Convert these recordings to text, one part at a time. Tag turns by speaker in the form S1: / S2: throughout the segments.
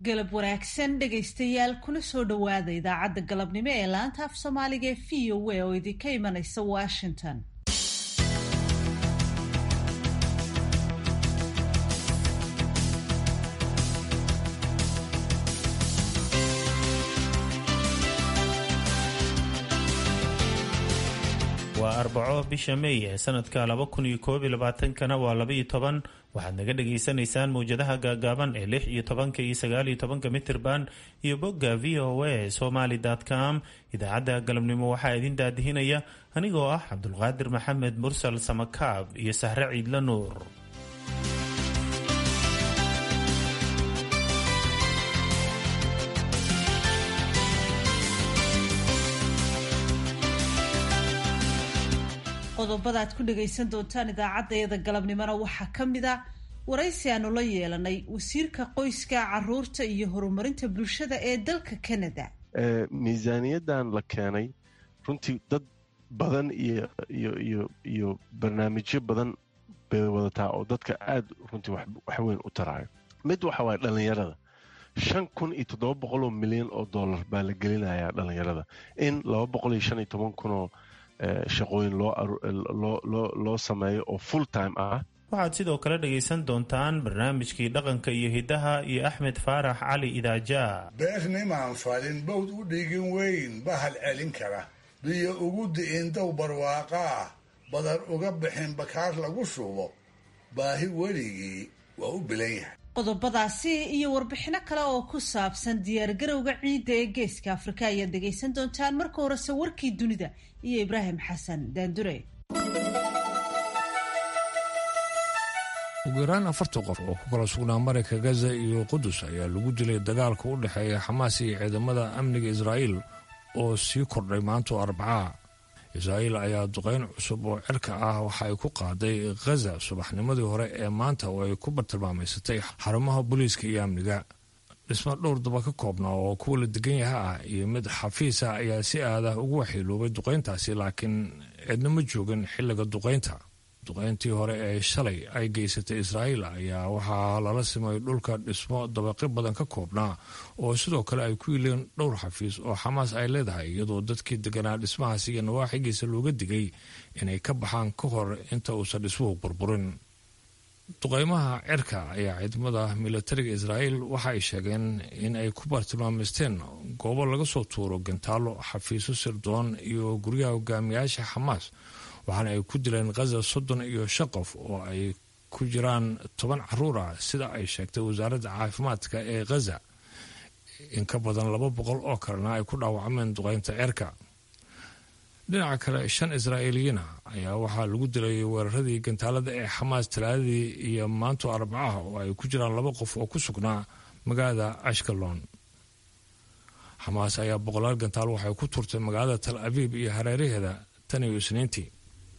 S1: galab wanaagsan dhegaystayaal kuna soo dhowaada idaacadda galabnimo ee laanta af soomaaliga ee v o a oo idinka imanaysa washington
S2: waa arbaco bisha meey ee sanadka laba kun iyo koob iyo labaatankana waa labaiyo toban waxaad naga dhagaysanaysaan mawjadaha gaagaaban ee lix iyo tobanka iyo sagaal iyo tobanka mitirban iyo bogga v o a somaly com idaacadda galabnimo waxaa idin daadihinaya anigoo ah cabdulqaadir maxamed mursal samakaab iyo sahre ciidla nuur
S1: qodobada aad ku dhagaysan doontaan idaacaddayada galabnimona waxaa ka mid a waraysi aanu la yeelanay wasiirka qoyska caruurta iyo horumarinta bulshada ee dalka canada
S3: miisaaniyadan la keenay runtii dad badan iyo iyo iyo iyo barnaamijyo badan bay wadataa oo dadka aad runtii waxweyn u taraayo mid waxa waaye dhallinyarada shan kun iyo toddoba boqoloo milyan oo dollar baa la gelinayaa dhallinyarada in laba boqol iyo shan iyo toban kunoo shaqooyin loo sameeyo oo full time ah
S2: waxaad sidoo kale dhagaysan doontaan barnaamijkii dhaqanka iyo hiddaha iyo axmed faarax cali idaaja
S4: beernimaan falin bawd u dhigin weyn bahal celin kara biyo ugu di'in dow barwaaqa ah badar uga bixin bakaar lagu shubo baahi weligii waa u bilan yahay
S1: qodobadaasi iyo warbixino kale oo ku saabsan diyaargarowga ciidda ee geeska afrika ayaad dhegaysan doontaan marka horese warkii dunida iyo ibraahim xasan daandure
S5: ugu yaraan afartan qof oo ku kala sugnaa marayka gaza iyo qudus ayaa lagu dilay dagaalka u dhexeeya xamaas iyo ciidamada amniga israa'iil oo sii kordhay maanta oo arbacaha israa'iil ayaa duqayn cusub oo cirka ah waxa ay ku qaaday khaza subaxnimadii hore ee maanta oo ay ku bartilmaamaysatay xarumaha booliiska iyo amniga dhisma dhowr daba ka koobnaa oo kuwa la degan yaha ah iyo mid xafiis ah ayaa si aadah ugu waxyeeloobay duqayntaasi laakiin cidna ma joogin xilliga duqaynta duqayntii hore ee shalay ay geysatay israa'iil ayaa waxaa lala simay dhulka dhismo dabaqi badan ka koobnaa oo sidoo kale ay ku yileen dhowr xafiis oo xamaas ay leedahay iyadoo dadkii deganaa dhismahaasi iyo nawaaxigiisa looga digay inay ka baxaan ka hor inta uusan dhismuhu burburin duqaymaha cirka ayaa ciidamada milatariga israa'iil waxa ay sheegeen in ay ku bartilmaamaysteen goobo laga soo tuuro gantaalo xafiiso sirdoon iyo guryaha hogaamiyaasha xamaas waxaana ay ku dileen khaza soddon iyo shan qof oo ay ku jiraan toban caruur ah sida ay sheegtay wasaaradda caafimaadka ee khaza in ka badan laba boqol oo kalena ay ku dhaawacmeen duqaynta cirka dhinaca kale shan israa'iiliyiina ayaa waxaa lagu dilay weeraradii gantaalada ee xamaas talaadadii iyo maanto arbacaha oo ay ku jiraan laba qof oo ku sugnaa magaalada ashkalon xamaas ayaa boqolaal gantaal waxay ku turtay magaalada tal abiib iyo hareeraheeda tan iyo isniintii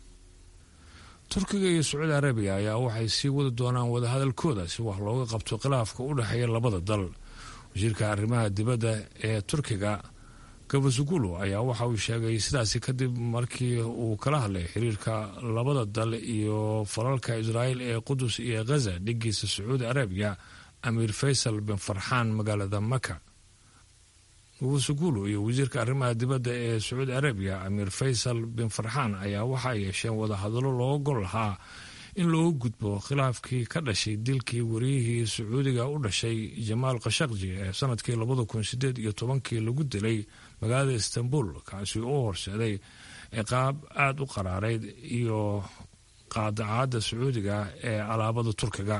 S5: turkiga iyo sacuudi arabiya ayaa waxay sii wadi doonaan wadahadalkooda si wax looga qabto khilaafka u dhexeeya labada dal wasiirka arrimaha dibadda ee turkiga gabasugulu ayaa waxa uu sheegay sidaasi kadib markii uu kala hadlay xiriirka labada dal iyo falalka israa'iil ee qudus iyo khaza dhigiisa sacuudi arabiya amiir faysal bin farxaan magaalada maka gabasugulu iyo wasiirka arrimaha dibadda ee sacuudi arabiya amiir faysal bin farxaan ayaa waxa ay yeesheen wadahadallo looga gol lahaa in looga gudbo khilaafkii ka dhashay dilkii wariyihii sacuudiga u dhashay jamaal khashaqji ee sanadkii labada kun sideed iyo tobankii lagu dilay magaalada istanbul kaasi u horseeday ciqaab aada u qaraarayd iyo qaadacaadda sacuudiga ee alaabada turkiga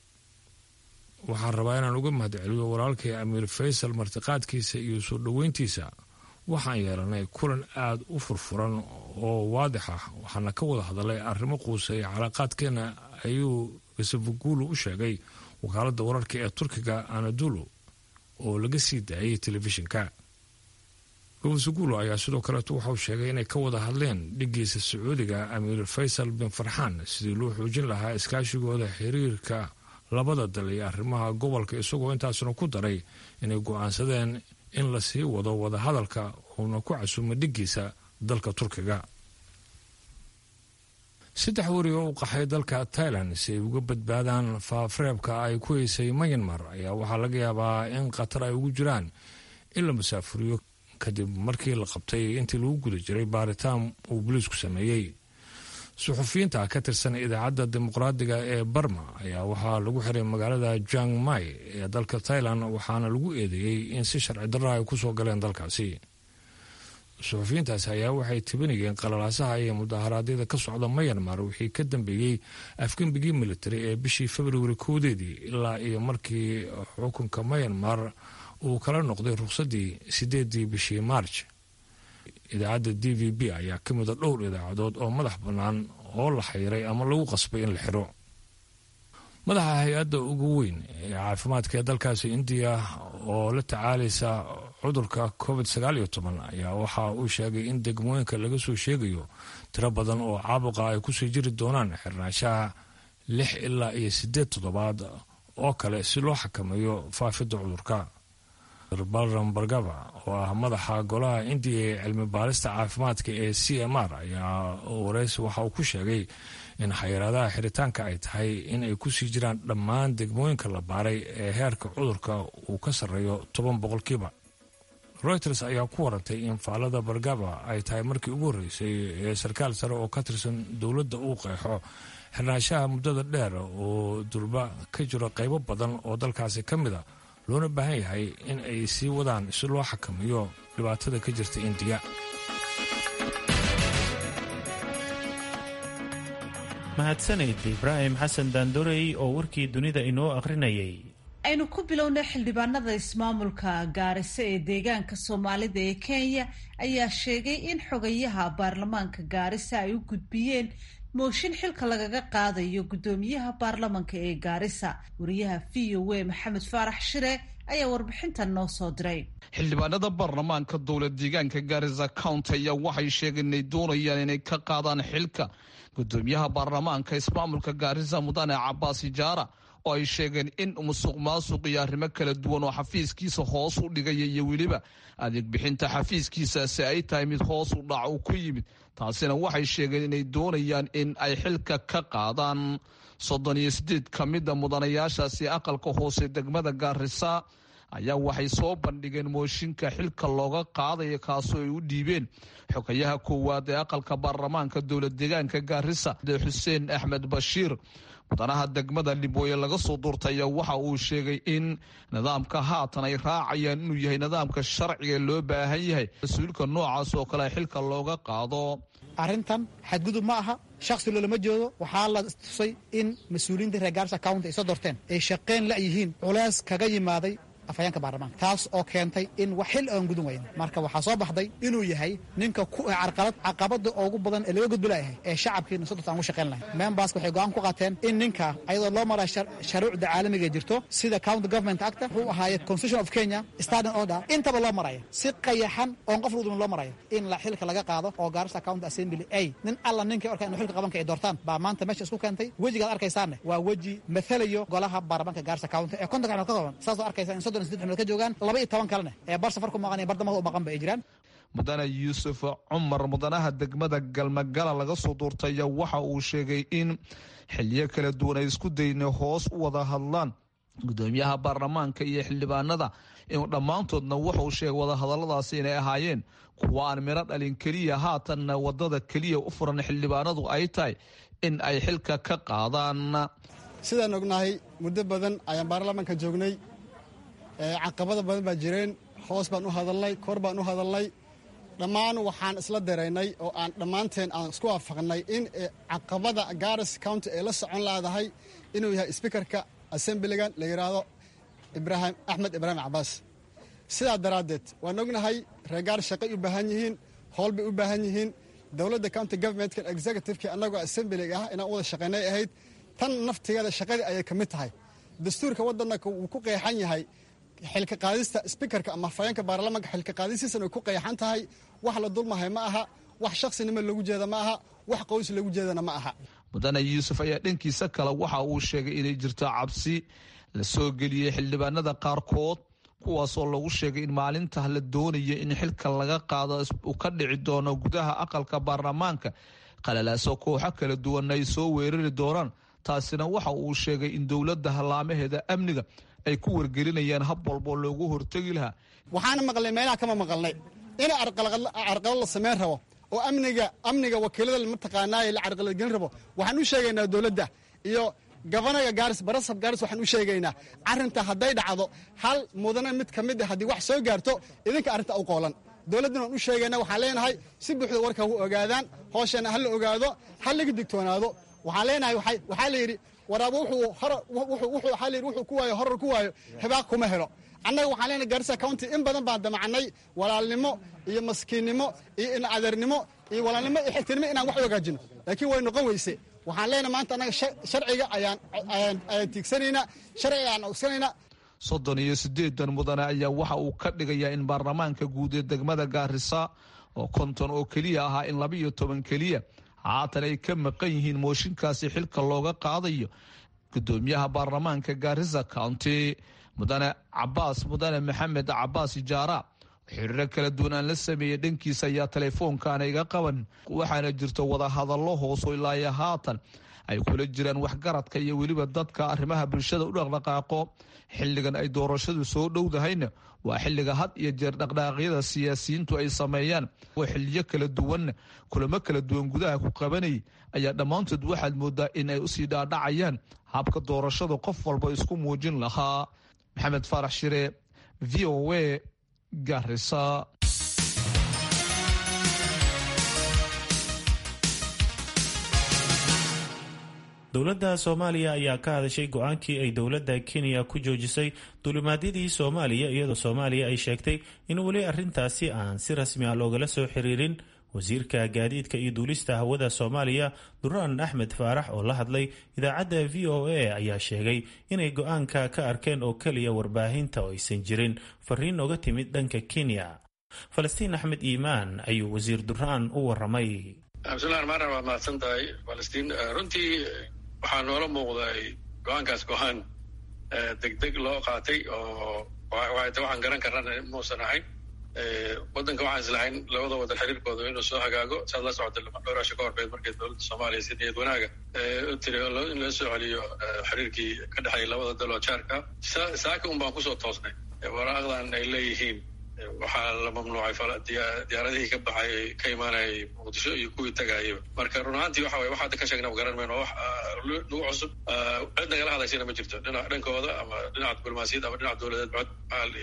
S5: waxaan rabaa inaan uga mahadceliyo walaalkay amiir faysal martiqaadkiisa iyo soo dhoweyntiisa waxaan yeelanay kulan aada u furfuran oo waadix ah waxaana ka wada hadalay arrimo quuseeya calaaqaadkeena ayuu gasafugulu u sheegay wakaaladda wararka ee turkiga anadulu oo laga sii daayay telefishinka gabasugulu ayaa sidoo kaleeto waxauu sheegay inay ka wada hadleen dhigiisa sacuudiga amiir faysal bin farxaan sidii loo xoojin lahaa iskaashigooda xiriirka labada dal iyo arrimaha gobolka isagoo intaasna ku daray inay go-aansadeen in la sii wado wadahadalka uuna ku casuumo dhigiisa dalka turkiga saddex weri oo u qaxay dalka tailan si ay uga badbaadaan faafareebka ay ku heysay mayanmar ayaa waxaa laga yaabaa in khatar ay ugu jiraan in la masaafuriyo kadib markii la qabtay intii lagu guda jiray baaritaan uu boliisku sameeyey suxufiyiinta ka tirsan idaacadda dimuqraadiga ee barma ayaa waxaa lagu xiray magaalada jang mai ee dalka tailan waxaana lagu eedeeyey in si sharci darra ay kusoo galeen dalkaasi suxufiyiintaasi ayaa waxay tibinayeen qalalaasaha iyo mudaharaadyada ka socda mayanmar wixii ka dambeeyey afgembigii militari ee bishii februari koodeedii ilaa iyo markii xukunka mayanmar uu kala noqday ruqsadii sideedii bishii maarj idaacadda d v b ayaa ka mida dhowr idaacadood oo madax bannaan oo la xayiray ama lagu qasbay in la xiro madaxa hay-adda ugu weyn ee caafimaadka ee dalkaasi indiya oo la tacaalaysa cudurka covid sagaal iyo toban ayaa waxa uu sheegay in degmooyinka laga soo sheegayo tiro badan oo caabuqa ay kusii jiri doonaan xirnaanshaha lix ilaa iyo siddeed toddobaad oo kale si loo xakameeyo faafidda cudurka balram bargava oo ah madaxa golaha indiya ee cilmi baarista caafimaadka ee c m r ayaa wareysi waxa uu ku sheegay in xayiraadaha xiritaanka ay tahay in ay kusii jiraan dhammaan degmooyinka la baaray ee heerka cudurka uu ka sarreeyo toban boqolkiiba reuters ayaa ku warantay in faalada bargava ay tahay markii ugu horreysay ee sarkaal sare oo ka tirsan dowladda uu qeexo xirnaanshaha muddada dheer oo durba ka jiro qaybo badan oo dalkaasi ka mid a loona baahan yahay in ay sii wadaan si loo xakameeyo dhibaatada ka jirta indiya
S2: mahadsanid ibraahim xasan daandorey oo warkii dunida inoo akhrinayay
S1: aynu ku bilownay xildhibaanada ismaamulka gaarisa ee deegaanka soomaalida ee kenya ayaa sheegay in xogayaha baarlamaanka gaarisa ay u gudbiyeen mooshin xilka lagaga qaadayo guddoomiyaha baarlamanka ee gaarisa wariyaha v o a maxamed faarax shire ayaa warbixintan noo soo diray
S6: xildhibaanada baarlamaanka dowlad deegaanka gaarisa county ayaa waxay sheegeen inay doonayaan inay ka qaadaan xilka guddoomiyaha baarlamaanka ismaamulka gaarisa mudane cabaas ijaara oo ay sheegeen in musuq maasuq iyo arrimo kala duwan oo xafiiskiisa hoos u dhigaya iyo weliba adeeg bixinta xafiiskiisaasi ay tahay mid hoos u dhac uu ku yimid taasina waxay sheegeen inay doonayaan in ay xilka ka qaadaan soddon iyo sideed ka mida mudanayaashaasi aqalka hoose degmada gaarisa ayaa waxay soo bandhigeen mooshinka xilka looga qaadaya kaasoo ay u dhiibeen xogayaha koowaad ee aqalka baarlamaanka dowlad deegaanka gaarisa xuseen axmed bashiir mudanaha degmada libooye laga soo duurtaya waxa uu sheegay in nidaamka haatan ay raacayaan inuu yahay nidaamka sharciga loo baahan yahay mas-uulka noocaas oo kale xilka looga qaado
S7: arrintan xadgudub ma aha shaksi loolama joogo waxaa la tusay in mas-uuliyiinta reer gaarisa county ay soo doorteen ay shaqeyn la yihiin culays kaga yimaaday afhayeenka baarlamaanka taas oo keentay in wax xil aan gudun weyna marka waxaa soo baxday inuu yahay ninka carqalad caqabada ugu badan ee laga gudbilayahay ee shacabkiina sodorta aan u shaqayn lahayn membaska waxay go-aan ku qaateen in ninka ayadoo loo maraa sharuucda caalamiga jirto sida county government acta wuxuu ahaaye constitution of kenya standing order intaba loo maraya si qayaxan oon qof lagudumin loo maraya in la xilka laga qaado oo gaarisa county assembly ay nin alla ninkay orkaa inu xilka qabanka ay doortaan baa maanta meesha isku keentay wejigaad arkaysaanne waa weji mathalayo golaha baarlamaanka gaarisa county ee kontonka xubnood ka kooban saasoo arkaysa in soddon xubnood ka joogaan laba iyo toban kalene ee bar safar ku maqan iyo bardamada u maqan ba ay jiraan
S6: mudane yuusuf cumar mudanaha degmada galmagala laga soo duurtaya waxa uu sheegay in xiliyo kala duwan ay isku dayna hoos u wada hadlaan gudoomiyaha baarlamaanka iyo xildhibaanada in dhammaantoodna wuxuu sheegay wadahadaladaasi inay ahaayeen kuwa aan miro dhalin keliya haatanna wadada keliya u furan xildhibaanadu ay tahay in ay xilka ka qaadaan
S8: sidaan ognahay muddo badan ayaan baarlamaanka joognay caqabada badan baa jireen hoos baan u hadalnay kor baan u hadalnay dhammaan waxaan isla daraynay oo aan dhammaanteen aan isku waafaqnay in caqabada garis county ay la socon laadahay inuu yahay sbikarka assemblygan la yidhaahdo ibraahim axmed ibraahim cabaas sidaa daraaddeed waan ognahay reer gaaris shaqay u baahan yihiin howl bay u baahan yihiin dowladda county governmentkan executiveki annagoo assemblyga ah inaan u wada shaqaynay ahayd tan naftigeeda shaqadii ayay ka mid tahay dastuurka waddanka wuu ku qeexan yahay xilka qaadista sbikarka ama afhayeenka baarlamaanka xilka qaadisiisana way ku qeexan tahay wax la dulmahay ma aha wax shaqsinimo lagu jeeda ma aha wax qoys lagu jeedana ma aha
S6: mudane yuusuf ayaa dhankiisa kale waxa uu sheegay inay jirto cabsi la soo geliyey xildhibaanada qaarkood kuwaasoo lagu sheegay in maalinta la doonaya in xilka laga qaado uu ka dhici doono gudaha aqalka baarlamaanka qalalaaso kooxo kala duwanna ay soo weerari doonaan taasina waxa uu sheegay in dowladda hallaamaheeda amniga ay ku wargelinayaan hab walboo loogu hortegi lahaa
S8: waxaana maqlay meelaha kama maqalnay in carqalad la samayn rabo oo amniga amniga wakiilada mataqaanaaye la carqaladgelin rabo waxaan u sheegaynaa dowladda iyo gabanaga gaaris barasab gaaris waxaan u sheegaynaa arrinta hadday dhacdo hal mudane mid ka mid a haddii wax soo gaarto idinka arrinta u qoolan dowladdana waan u sheegaynaa waxaan leenahay si buuxda warka u ogaadaan hooshana ha la ogaado ha laga digtoonaado waxaan leenahay waxaa la yidhi waraabo waxaa la yidhi wuxuu ku waayo horar ku waayo hibaaq kuma helo annaga waxaan leenahay garissa county in badan baan damacnay walaalnimo iyo maskiinnimo iyo inacadarnimo iyo walaalnimo iyo xigtinimo inaan wax u hagaajino laakiin way noqon weyse waxaan leenahay maanta annaga sharciga ayaan ayaan tiigsanaynaa sharciga ayaan ogsanaynaa
S6: soddon iyo siddeedan mudane ayaa waxa uu ka dhigayaa in baarlamaanka guud ee degmada gaarisa oo konton oo keliya ahaa in laba iyo toban keliya haatan ay ka maqan yihiin mooshinkaasi xilka looga qaadayo gudoomiyaha baarlamaanka gaarisa county mudane cabaas mudane maxamed cabaas ijaara xiriiro kala duwan aan la sameeyey dhankiisa ayaa teleefoonkaana iga qaban waxaana jirto wadahadallo hooso ilaayo haatan ay kula jiraan waxgaradka iyo weliba dadka arrimaha bulshada u dhaqdhaqaaqo xilligan ay doorashadu soo dhowdahayna waa xilliga had iyo jeer dhaqdhaqaaqyada siyaasiyiintu ay sameeyaan oo xiliyo kala duwanna kulamo kala duwan gudaha ku qabanayay ayaa dhammaantood waxaad moodaa in ay usii dhaadhacayaan habka doorashada qof walba isku muujin lahaa maxamed faarax shire v o a garisa
S2: dowladda soomaaliya ayaa ka hadashay go-aankii ay dowladda kenya ku joojisay dulimaadyadii soomaaliya iyadoo soomaaliya ay sheegtay in weli arrintaasi aan si rasmi ah loogala soo xiriirin wasiirka gaadiidka iyo duulista hawada soomaaliya duraan axmed faarax oo la hadlay idaacadda v o a ayaa sheegay inay go-aanka ka arkeen oo keliya warbaahinta oo aysan jirin fariin oga timid dhanka kenya falastiin axmed iimaan ayuu wasiir duraan u waramay
S9: bismillahi ramaan raxim waad mahadsan tahay falastiin runtii waxaa noola muuqday go-aankaas go-aan degdeg loo qaatay oo waxaan garan karana muusan ahayn waddanka waxaan islahayn labada wadan xiriirkooda inuu soo hagaago saad la socota dhowraasho ka horbeed markay dowladda soomaaliya si niyad wanaaga u tiri in loo soo celiyo xiriirkii ka dhexeeya labada daloo jaarka saaka un baan kusoo toosnay waraaqdan ay leeyihiin waxaa la mamnuucay diyaaradihii ka baxay ka imaanayay muqdisho iyo kuwii tagaayaba marka run ahaantii waxa waye wax hadda ka sheegnaba garan mayno wax nagu cusub cid nagala hadlaysana ma jirto dhinac dhankooda ama dhinaca diblomaasiyad ama dhinaca dowladeed cod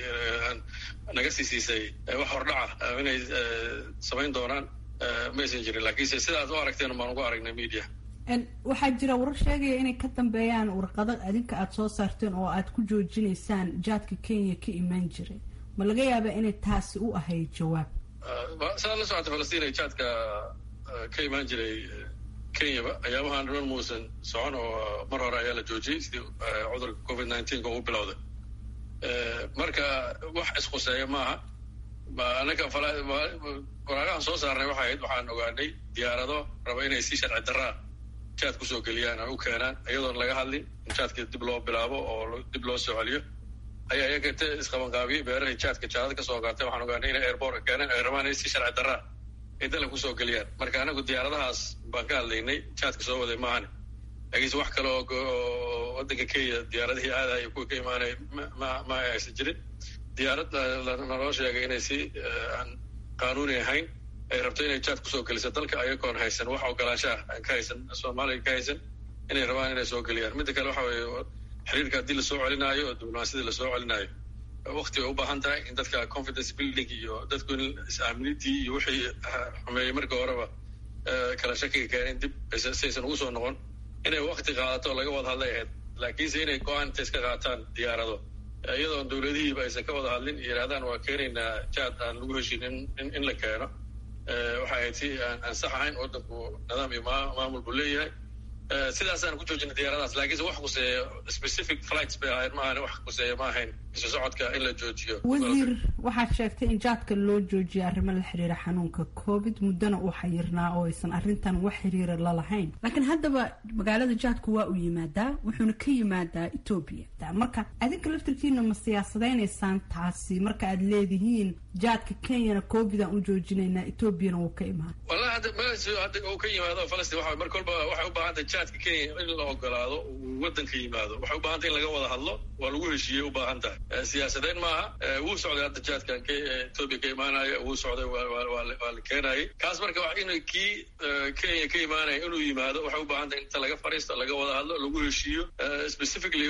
S9: naga sii siisay wax hordhaca inay samayn doonaan maysan jirin laakiinse sidaad u aragteen baan ugu aragnay media
S10: waxaa jira warar sheegaya inay ka dambeeyaan warqado adinka aada soo saarteen oo aad ku joojinaysaan jaadka kenya ka imaan jiray ma laga yaaba inay taasi u ahayd jawaab
S9: sidaad la socota falastiin ay jaadka ka imaan jiray kenyaba ayaabahan dhan muusan socon oo mar hore ayaa la joojiyey sidii cudurka covid nineteenka ugu bilowday marka wax isquseeya maaha anaka waraaqahan soo saarnay waxay ahayd waxaan ogaanay diyaarado raba inay si sharci daraa jaad kusoo geliyaan oo u keenaan iyadoon laga hadlin in jaadka dib loo bilaabo oo dib loo soo celiyo ayaa iyaga t isqabanqaabiyey beerahay jaadka jaalada kasoo gaartay waxaan ogaanay inay airbortka keeneen ay rabaan inay si sharci daraa ay dala kusoo geliyaan marka anagu diyaaradahaas baan ka hadlaynay jaadka soo waday maahane laakiinse wax kale oo waddanka kenya diyaaradihii aadaya kuwii ka imaanaya ma ma aysan jirin diyaarad naloo sheegay inay si aan qaanuuni ahayn ay rabto inay jaad kusoo geliso dalka ayagoon haysan wax ogolaanshaah aan ka haysan soomaaliya ka haysan inay rabaan inay soo geliyaan midda kale waxa weeye xiriirka haddii lasoo celinaayo oo diblomaasiyada lasoo celinaayo wakti bay u baahan tahay in dadka confidence building iyo dadku in is-aaminidii iyo wixii xumeeyey markii horeba kala shakiga keeneen dib saysan ugu soo noqon inay wakti qaadato laga wada hadlay ahayd laakiinse inay go-aan inta iska qaataan diyaarado iyadoon dowladihiiba aysan ka wada hadlin yidhahdaan waa keenaynaa jaad aan lagu heshin in in la keeno waxay ahayd si aan aan sax ahayn waddanku nidaam iyo maamul buu leeyahay sidaasaan ku joojinay diyaaradaas laakiinse wax kuseeya specific flights bay ahayd ma ahan wax kuseeya ma ahayn isu socodka in la joojiyo
S10: wasiir waxaad sheegtay in jaadka loo joojiyay arrimo la xiriira xanuunka covid muddona uu xayirnaa oo aysan arrintan wax xiriira la lahayn laakiin haddaba magaalada jaadku waa uu yimaadaa wuxuuna ka yimaadaa etoobiya marka adinka laftirkiina ma siyaasadaynaysaan taasi marka aad leedihiin jaadka kenyana covid aan u joojinaynaa etoobiyana wuu ka imaan
S9: wallahi hadda meeshu hadda uu ka yimaado falastiin waxa mar kolba waxay u baahantay jaadka kenya in la ogolaado uu waddanka yimaado waxay u baahantay in laga wada hadlo waa lagu heshiiyey u baahan tahay siyaasadeyn maaha wuu socday hadda jaadkan etoobiya ka imaanaya wuu socday waa la keenayay kaas marka in kii kenya ka imaanaya inuu yimaado waxay u baahan tahay inta laga fariisto laga wada hadlo lagu heshiiyo specifically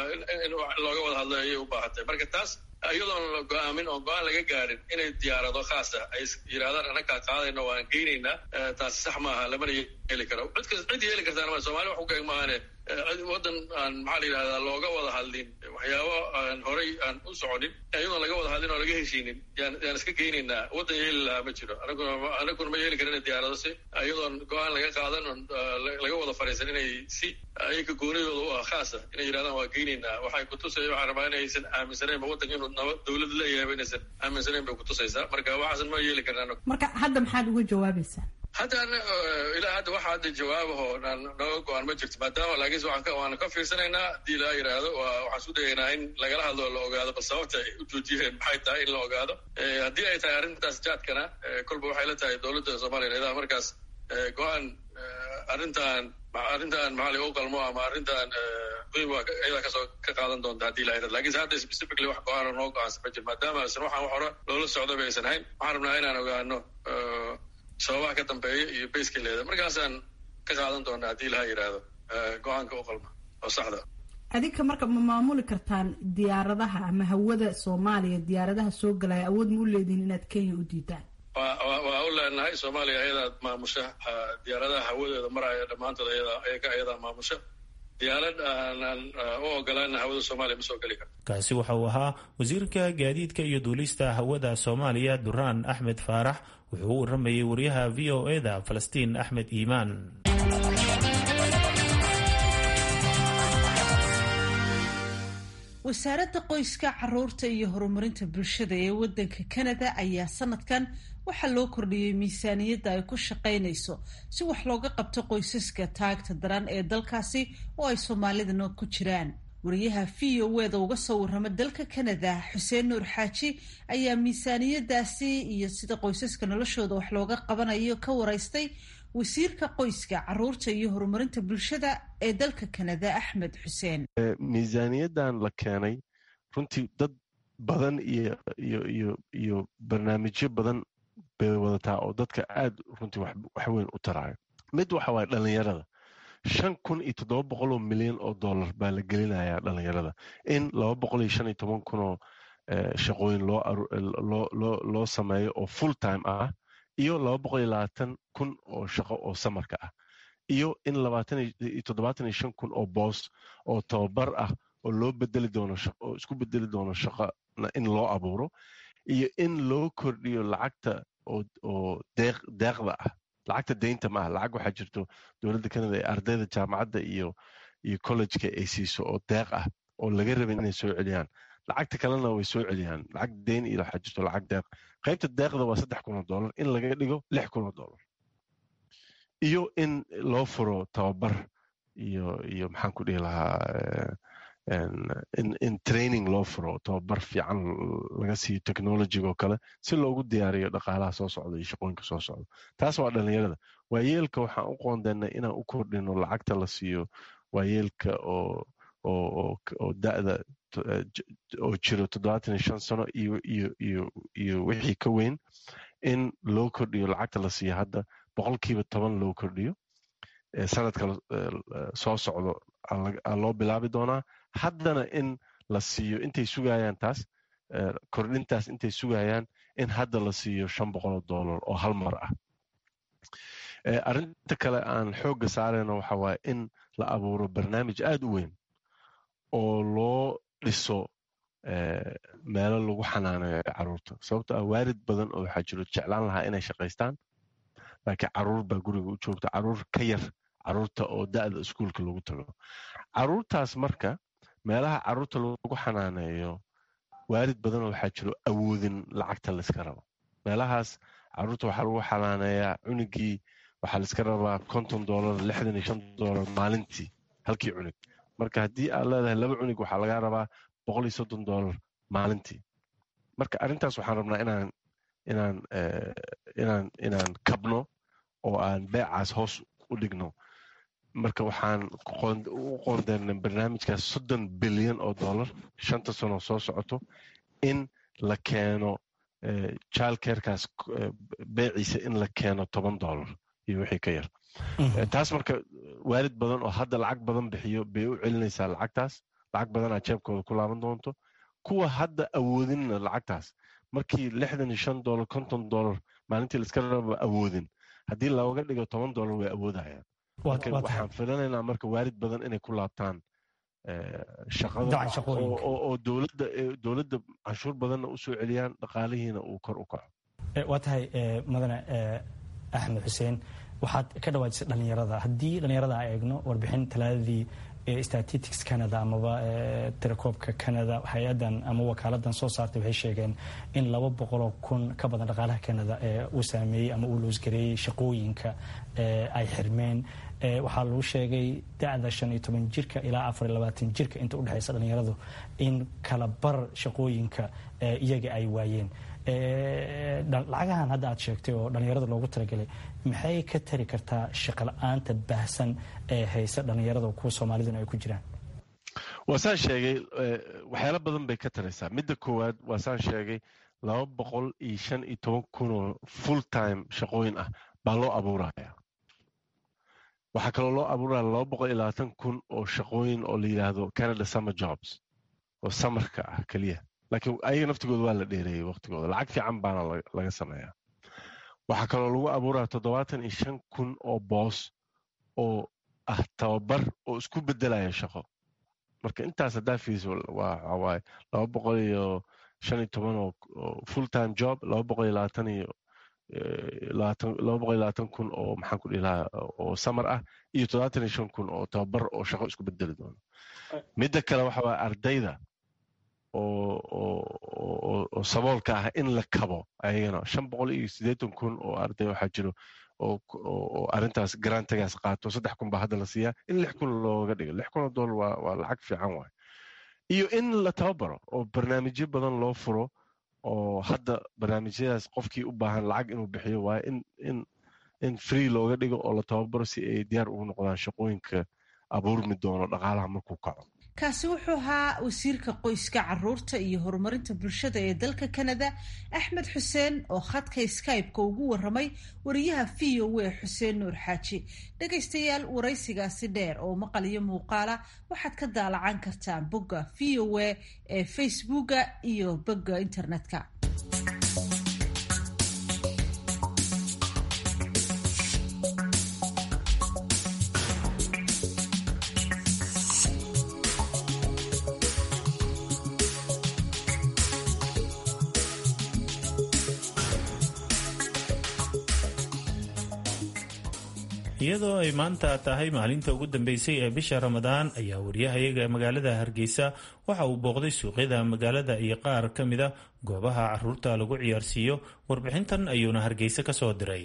S9: in looga wada hadlo ayay u baahan tahay marka taas iyadoon la go-aamin oo go-aan laga gaadhin inay diyaarado khaasa ay yidhahdaan annakaa qaadayno waan geynaynaa taasi sax maaha lamana yeeli karo cid cid yeeli kartaana ma somalia wax ku gaeg maahane waddan aan maxaa la yidhahdaa looga wada hadlin waxyaabo aan horay aan u soconin iyadoon laga wada hadlin oo laga heshiinin yaan yaan iska geynaynaa waddan yeeli lahaa ma jiro anaguna anaguna ma yeeli karin diyaarado si iyadoon go-aan laga qaadan oon laga wada fariisan inay si ayaga goonidooda u ah khaasa inay yidhahdaan waa geynaynaa waxay kutusaya waxaan rabaa inaysan aaminsanaynba waddanka inuu nabad dawlad leeyahay inaysan aaminsanayn bay kutusaysaa marka waxaasan ma yeeli karna anagu
S10: marka hadda maxaad uga jawaabaysaa
S9: hadda ilaa hadda waxa hadda jawaabaho naga go-aan ma jirto maadaama laakiinse waanu ka fiirsanaynaa haddii laa yidhaahdo waxaan isku dayaynaa in lagala hadlo la ogaado bal sababta ay u joojiyeen maxay tahay in la ogaado haddii ay tahay arrintaas jaadkana kolba waxay la tahay dowladda soomaaliya idaa markaas go-aan arrintan arrintan maxaa u qalmo ama arrintan muhiim iyadaa kasoo ka qaadan doonta haddii la yidhahdo lakiinse hadda specifically wax go-aana noo go-aansan ma jiro maadaama aysan waxaan wax hore loola socdo ba aysan hayn waxaan rabnaa inaan ogaano sababaha ka dambeeya iyo bayska leeda markaasaan ka qaadan doonaa haddii laha yidhaahdo go-aanka u qalma oo saxda
S10: adinka marka ma maamuli kartaan diyaaradaha ama hawada soomaaliya diyaaradaha soo galaya awood ma u leedihin inaad kenya u diidaan
S9: waa u leenahay soomaaliya ayadaa maamusha diyaaradaha hawadooda maraya dhammaantood ayaga ayadaa maamusha diyaarad aanan u ogolaana hawada soomaaliya ma soo geli karto
S2: kaasi waxa uu ahaa wasiirka gaadiidka iyo duulista hawada soomaaliya duraan axmed faarax wuxuu u waramayay wariyaha v o eda falastiin axmed iimaan
S1: wasaaradda qoyska caruurta iyo horumarinta bulshada ee wadanka canada ayaa sanadkan waxaa loo kordhiyey miisaaniyadda ay ku shaqaynayso si wax looga qabto qoysaska taagta daran ee dalkaasi oo ay soomaalidana ku jiraan wariyaha v o eda uga soo warrama dalka canada xuseen nuur xaaji ayaa miisaaniyadaasi iyo sida qoysaska noloshooda wax looga qabanayo ka waraystay wasiirka qoyska caruurta iyo horumarinta bulshada ee dalka canada axmed xuseen
S3: miisaaniyadan la keenay runtii dad badan iyo iyo iyo iyo barnaamijyo badan bay wadataa oo dadka aad runtii wax weyn u taraayo mid waxa waaye dhalinyarada shan kun iyo toddoba boqol oo milyan oo dollar baa la gelinayaa dhalinyarada in laba boqol iyo shan iyo toban kun oo shaqooyin loo loo sameeyo oo full time ah iyo laba boqol iyo labaatan kun oo shaqo oo samarka ah iyo in labaatan iyo toddobaatan iyo shan kun oo boos oo tababar ah oo loo bedeli doono oo isku bedeli doono shaqana in loo abuuro iyo in loo kordhiyo lacagta oo deeq deeqda ah lacagta deynta ma ah lacag waxaa jirto dowladda canada ee ardayda jaamacadda iyo iyo collejka ay siiso oo deeq ah oo laga rabin inay soo celiyaan lacagta kalena way soo celiyaan lacag deyn iyo waxaa jirto lacag deeq qaybta deeqda waa saddex kun oo dollar in laga dhigo lix kun oo dollar iyo in loo furo tababar iyo iyo maxaan ku dhihi lahaa in in training loo furo tababar fiican laga siiyo technologiga oo kale si loogu diyaariyo dhaqaalaha soo socda iyo shaqooyinka soo socda taas waa dhalinyarada waayeelka waxaan u qoondeynay inaan u kordhino lacagta la siiyo waayeelka oo oo oo da'da oo jiro toddobaatan iyo shan sano iyo iyo iyo iyo wixii ka weyn in loo kordhiyo lacagta la siiyo hadda boqolkiiba toban loo kordhiyo sanadka soo socdo loo bilaabi doonaa haddana in la siiyo intay sugayaan taas kordhintaas intay sugayaan in hadda la siiyo shan boqoloo dollar oo hal mar ah arrinta kale aan xoogga saarayno waxa waaye in la abuuro barnaamij aad u weyn oo loo dhiso meelo lagu xanaaneeyo caruurta sababto ah waarid badan oo waxaa jiro jeclaan lahaa inay shaqaystaan laakiin caruur baa guriga u joogta caruur ka yar caruurta oo da'da iskuulka lagu tago caruurtaas marka meelaha caruurta lagu xanaaneeyo waalid badan waxaa jiro awoodin lacagta layska rabo meelahaas caruurta waxaa lagu xanaaneeyaa cunugii waxaa layska rabaa konton dolar lixdan iyo shan dolar maalintii halkii cunug marka haddii aad leedahay laba cunug waxaa lagaa rabaa boqol iyo soddon dolar maalintii marka arrintaas waxaan rabnaa inaan inaan inaan inaan kabno oo aan beecaas hoos u dhigno marka waxaan u qoondeynay barnaamijkaas soddon bilyan oo dollar shanta sano soo socoto in la keeno child carekaas beeciisa in la keeno toban dollar iyo wixii ka yar taas marka waalid badan oo hadda lacag badan bixiyo bay u celinaysaa lacagtaas lacag badanaa jeebkooda ku laaban doonto kuwa hadda awoodinna lacagtaas markii lixdan iyo shan dollar konton dollar maalintii laiska raba awoodin haddii looga dhigo toban dollar way awoodayaan waxaan filanaynaa marka waalid badan inay ku laabtaan shaqada oo dowladda dowladda canshuur badanna u soo celiyaan dhaqaalihiina uu kor u kaco
S11: waa tahay mudane axmed xuseen waxaad ka dhawaajisay dhallinyarada haddii dhallinyarada aan eegno warbixin talaadadii statistics canada amaba tirakoobka canada hay-adan ama wakaaladan soo saartay waxay sheegeen in laba boqoloo kun ka badan dhaqaalaha canada uu saameeyey ama uu loosgareeyey shaqooyinka ay xirmeen waxaa lagu sheegay dacda shan iyo toban jirka ilaa afar iyo labaatan jirka inta udhexeysa dhallinyaradu in kala bar shaqooyinka iyaga ay waayeen lacagahan hadda aad sheegtay oo dhallinyarada loogu talagalay maxay ka tari kartaa shaqala-aanta baahsan ee haysa dhallinyarada kuwa soomaaliduna ay ku jiraan
S3: waa saan sheegay waxyaalo badan bay ka taraysaa midda koowaad waa saan sheegay laba boqol iyo shan iyo toban kun oo full time shaqooyin ah baa loo abuuraya waxaa kaloo loo abuuraya laba boqol iyo labaatan kun oo shaqooyin oo la yidhaahdo canada summer jobs oo samarka ah keliya laakiin ayaga naftigooda waa la dheereeyey waqtigooda lacag fiican baana laga sameeyaa waxaa kaloo lagu abuuraya toddobaatan iyo shan kun oo boos oo ah tababar oo isku bedelaya shaqo marka intaas haddaa fiiso waxawaaye laba boqol iyo shan iyo toban oo full time job laba boqol iyo labaatan iyo laba boqol iyo labaatan kun oo maxaan ku dhihi lahaa oo samar ah iyo toddobaatan iyo shan kun oo tababar oo shaqo isku bedeli doono midda kale waxa waaye ardayda oo saboolka ah in la kabo ayagana shan boqol iyo siddeetan kun oo arday waxaa jiro oo arrintaas garantigaas qaato saddex kun baa hadda la siiyaa in lix kun looga dhigo lix kun oo dollar waa waa lacag fiican waay iyo in la tababaro oo barnaamijyo badan loo furo oo hadda barnaamijyadaas qofkii u baahan lacag inuu bixiyo waaye in in in free looga dhigo oo la tababaro si ay diyaar ugu noqdaan shaqooyinka abuurmi doono dhaqaalaha markuu kaco
S1: kaasi wuxuu ahaa wasiirka qoyska caruurta iyo horumarinta bulshada ee dalka canada axmed xuseen oo khadka skype-ka ugu waramay wariyaha v o a xuseen nuur xaaji dhegaystayaal waraysigaasi dheer oo maqal iyo muuqaala waxaad ka daalacan kartaan bogga v o a ee facebooka iyo bogga internetka
S2: iyadoo ay maanta tahay maalinta ugu dambeysay ee bisha ramadaan ayaa wariyahayaga magaalada hargeysa waxa uu booqday suuqyada magaalada iyo qaar ka mida goobaha caruurta lagu ciyaarsiiyo warbixintan ayuuna hargeysa ka soo diray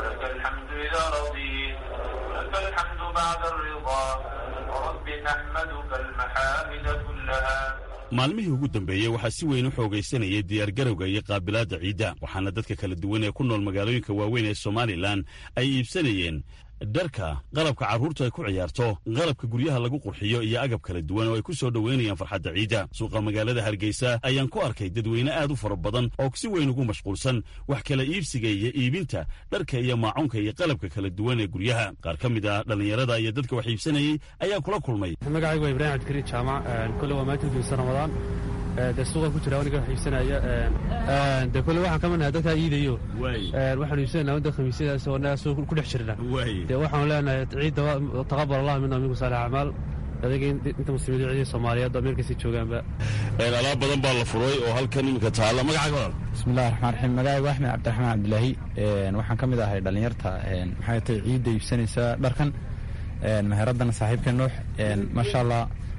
S12: maalmihii ugu dambeeyey waxaa si weyn u xoogaysanayay diyaargarowga iyo qaabilaadda ciidda waxaana dadka kala duwan ee ku nool magaalooyinka waaweyn ee somalilan ay iibsanayeen dharka qalabka carruurtu ay ku ciyaarto qalabka guryaha lagu qurxiyo iyo agab kala duwan oo ay ku soo dhoweynayaan farxadda ciidda suuqa magaalada hargeysa ayaan ku arkay dadweyne aad u fara badan oo si weyn ugu mashquulsan wax kala iibsiga iyo iibinta dharka iyo maacuunka iyo qalabka kala duwan ee guryaha qaar ka mid ah dhallinyarada iyo dadka wax iibsanayey ayaa kula kulmay
S13: magacaygu waa ibraahim cabdikariin jaamac kole waa maalinta uduysa ramadaan dee suuqa ku jira aniga wax iibsanaya dee kole waxaan ka midnahay dadkaa iidayo waxaanu iibsanayna wadda khamiisyadaas oo naga soo ku dhex jirna dee waxaanu leenahay ciidda taqabal allah mina minkum saalix acmaal adaga inta muslimiin ciidii soomaaliyeed oo meel kasii joogaanba
S12: alaab badan baa la furay oo halkan iminka taalla magacaaga walaal
S14: bismillahi raxmaan raxiim magacaygu axmed cabdiraxmaan cabdilaahi waxaan ka mid ahay dhallinyarta maxay tahay ciidda iibsanaysa dharkan meheradana saaxiibka nuux maasha allah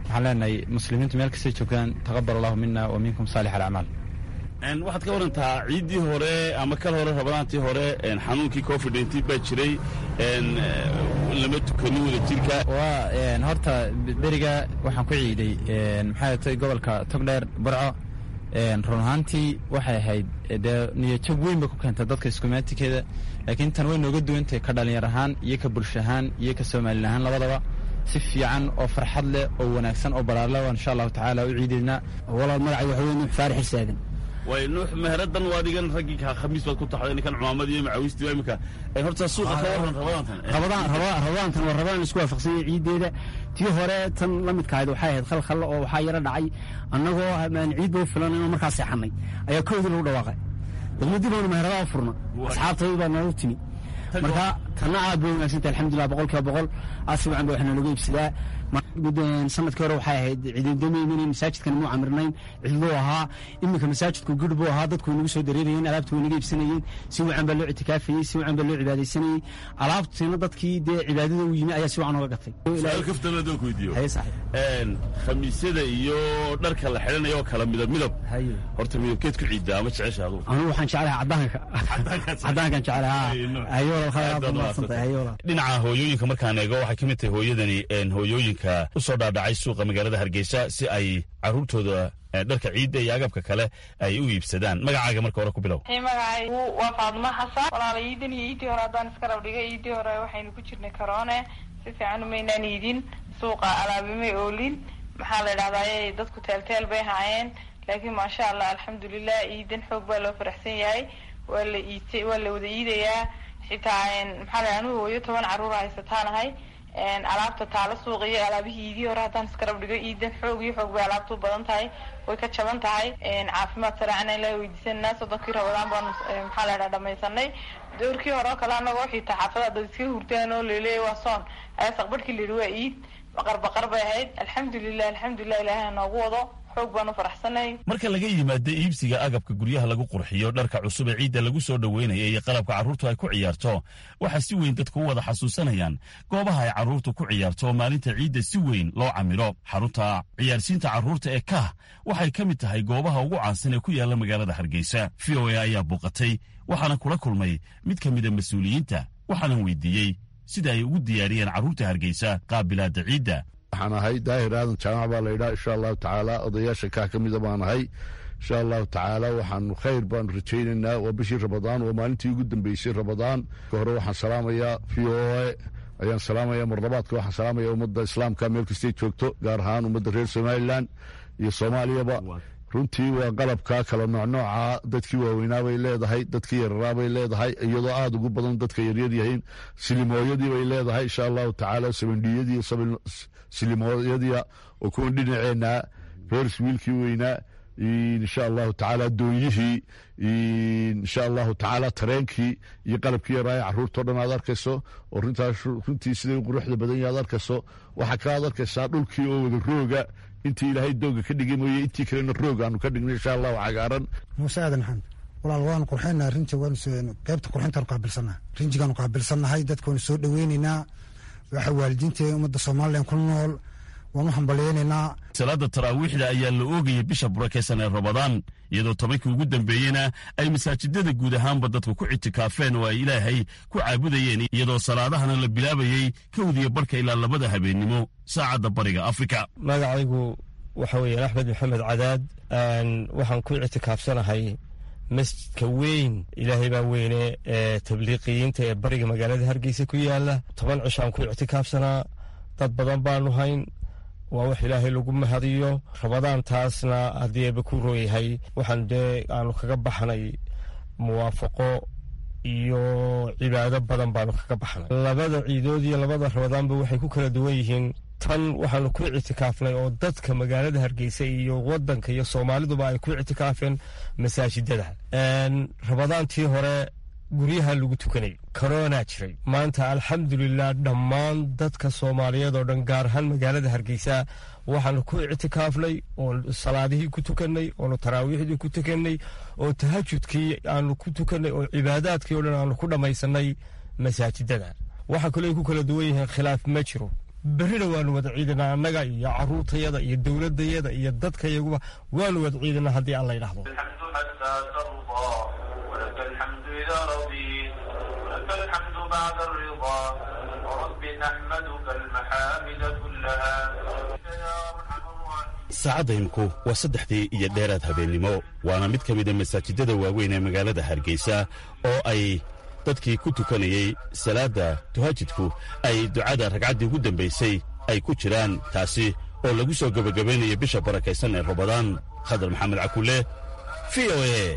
S14: waxaan leenahay muslimiintu meel kastay joogaan taqabal allahu mina wa minkum saalix alacmaal
S12: waxaad ka warantaa ciiddii hore ama kal hore rabadaantii hore xanuunkii covid nteen baa jiray lama tukanin wada jirka
S14: waa horta beriga waxaan ku ciiday maxay tay gobolka togdheer burco run ahaantii waxay ahayd dee niyajab weyn bay ku keentay dadka iskumaatikeeda laakiin tan way nooga duwantahay ka dhalinyar ahaan iyo ka bulsho ahaan iyo ka soomaalin ahaan labadaba si fiican oo farxad leh oo wanaagsan oo balaarle insha allahu tacaala u ciidaynaa
S15: walaal magacay waxa wey nuux faarix xisaadan
S12: way nuux meheradan waa adigan raggii khamiis baad ku taxday ninkan cumaamad iyo macawistii waa imika horta suuqa ka waran rabadaantan
S15: rabadaan rabadaantan waa rabadaan isku waafaqsanyay ciiddeeda tii hore tan la midka ahayd waxay ahayd khalkhal oo waxaa yaro dhacay annagoo aan ciidba u filan inuu markaa seexanay ayaa koodii lagu dhawaaqay degmadii baanu meheradaha furna asxaabtaydi baa noogu timi marka tanna aad bay wanaagsantahay alxamdulilah boqol kiiba boqol aad si wacan ba waxna looga iibsadaa sanadkii hore waxay ahayd ciidamdamaynin masaajidkan muu camirnayn cidluu ahaa iminka masaajidku guri buu ahaa dadku way nagu soo dareerayeen alaabtu way naga iibsanayeen si wacan baa loo ictikaafayey si wacan baa loo cibaadaysanayey alaabtiina dadkii dee cibaadada u yimi ayaa si wacan oga gatay
S12: su-aal kaftan haddaan ku weydiiyo khamiisyada iyo dharka la xidhanayo oo kala midab midab horta midabkeed ku ciiddaa ama jecesha adugu
S15: anigu waxaan jeclahay caddaanka caddaankan jeclahay
S12: dhinaca hooyooyinka markaan eego waxay ka mid tahay hooyadani hooyooyinka u soo dhaadhacay suuqa magaalada hargeysa si ay caruurtooda dharka ciidda iyo agabka kale ay u iibsadaan magacaaga marka hore ku bilow
S16: magacaygu waa faadmo xasan walaala iidan iyo iidii hore haddaan iska rabdhigay iidii hore waxaynu ku jirnay karoone si fiican umaynaan iidin suuqa alaabimay oolin maxaa la idhahdaa dadku teelteel bay haayeen laakiin maasha allah alxamdulilah iidan xoog baa loo faraxsan yahay waa la iid waa la wada iidayaa xitaa maxaa la anugu hooyo toban carruur haysataanahay alaabta taalo suuqa iyo alaabihii iidii hore haddaan iskarab dhigo iidan xoog iyo xoog bay alaabtu badan tahay way ka jaban tahay caafimaad sareecana ilaa weydiisanaa soddonkii rabadaan baanu maxaa la dhaha dhamaysanay doorkii hore oo kale anagoo xitaa xaafada dad iska hurtaan oo laleeya waa soon ayaa saqbarhkii la yidhi waa iid baqar baqar bay ahayd alxamdulilah alxamdulilah ilaahay noogu wado xoog baanu faraxsanay
S12: marka laga yimaado iibsiga agabka guryaha lagu qurxiyo dharka cusub ee ciidda lagu soo dhoweynaya iyo qalabka carruurtu ay ku ciyaarto waxaa si weyn dadku u wada xasuusanayaan goobaha ay carruurtu ku ciyaarto oo maalinta ciidda si weyn loo camilo xarunta ciyaarsiinta carruurta ee kah waxay ka mid tahay goobaha ugu caansan ee ku yaalla magaalada hargeysa v o a ayaa buuqatay waxaana kula kulmay mid ka mida mas-uuliyiinta waxaanan weydiiyey sida ay ugu diyaariyeen carruurta hargeysa qaabilaadda ciidda
S17: waxaan ahay daahir aadan jaamac baa laydhaa insha allahu tacaala odayaasha kaah ka mida baan ahay insha allahu tacaala waxaanu khayr baanu rajaynaynaa waa bishii rabadaan waa maalintii ugu dambeysay rabadaan ka hore waxaan salaamayaa v o a ayaan salaamaya marlabaadka waxaan salaamaya ummadda islaamka meel kastay joogto gaar ahaan ummadda reer somalilan iyo soomaaliyaba runtii waa qalabka kala noocnooca dadkii waaweynaa bay leedahay dadkii yararaa bay leedahay iyadoo aada ugu badan dadka yaryar yihiin silimooyadii bay leedahay insha allahu tacaala sabandhiyadii silimooyadii oo kuwan dhinaceenaa reers wiilkii weynaa insha allahu tacaala doonyihii insha allahu tacaala tareenkii iyo qalabkii yaraaya carruurtao dhan aad arkayso oo runtaas runtii siday u quruxda badan yahay aad arkayso waxaa kaaad arkaysaa dhulkii oo wada rooga intii ilaahay dooga ka dhigay mooye intii kalena roog aanu ka dhignay insha allahu cagaaran
S18: muuse aadan maxamed walaal waanu qurxinaa rinji waanu qaybta qurxintaanu qaabilsannaha rinjigaanu qaabilsannahay dadka waanu soo dhoweynaynaa waxa waalidiinta ummadda somalilan ku nool waanu hambalyeynaynaa
S12: salaada taraawiixda ayaa la oogaya bisha burakeysan ee rabadaan iyadoo tobankii ugu dambeeyena ay masaajidada guud ahaanba dadku ku ictikaafeen oo ay ilaahay ku caabudayeen iyadoo salaadahana la bilaabayey kowdiya barhka ilaa labada habeennimo saacadda bariga afrika
S19: magacaygu waxa weeyaan axmed maxamed cadaad waxaan ku ictikaafsanahay masjidka weyn ilaahay baa weyne ee tabliiqiyiinta ee bariga magaalada hargeysa ku yaala toban cishaan ku ictikaafsanaa dad badan baanu hayn waa wax ilaahay lagu mahadiyo rabadaantaasna haddii eeba ku rooyahay waxaan dee aanu kaga baxnay muwaafaqo iyo cibaado badan baanu kaga baxnay labada ciidood iyo labada rabadaanba waxay ku kala duwan yihiin tan waxaanu ku ictikaafnay oo dadka magaalada hargeysa iyo wadanka iyo soomaaliduba ay ku ictikaafeen masaajidada rabadaantii hore guryaha lagu tukanay koronaa jiray maanta alxamdulilah dhammaan dadka soomaaliyeed oo dhan gaar ahaan magaalada hargeysa waxaanu ku ictikaafnay oon salaadihii ku tukanay oonu taraawiixdii ku tukanay oo tahajudkii aanu ku tukanay oo cibaadaadkii o dhan aanu ku dhammaysanay masaajidada waxa kaloo ay ku kala duwan yihiin khilaaf ma jiro berrina waanu wada ciidanaa annaga iyo caruurtayada iyo dowladayada iyo dadkayaguba waanu wada ciidanaa haddii alla yidhaahdo
S12: saacadda imku waa saddexdii iyo dheeraad habeennimo waana mid ka mida masaajidada waaweyn ee magaalada hargeysa oo ay dadkii ku tukanayey salaadda tuhajidku ay ducada ragcaddii ugu dambaysay ay ku jiraan taasi oo lagu soo gebagabaynayo bisha barakaysan ee rabadaan khadar maxamed cakulle v o e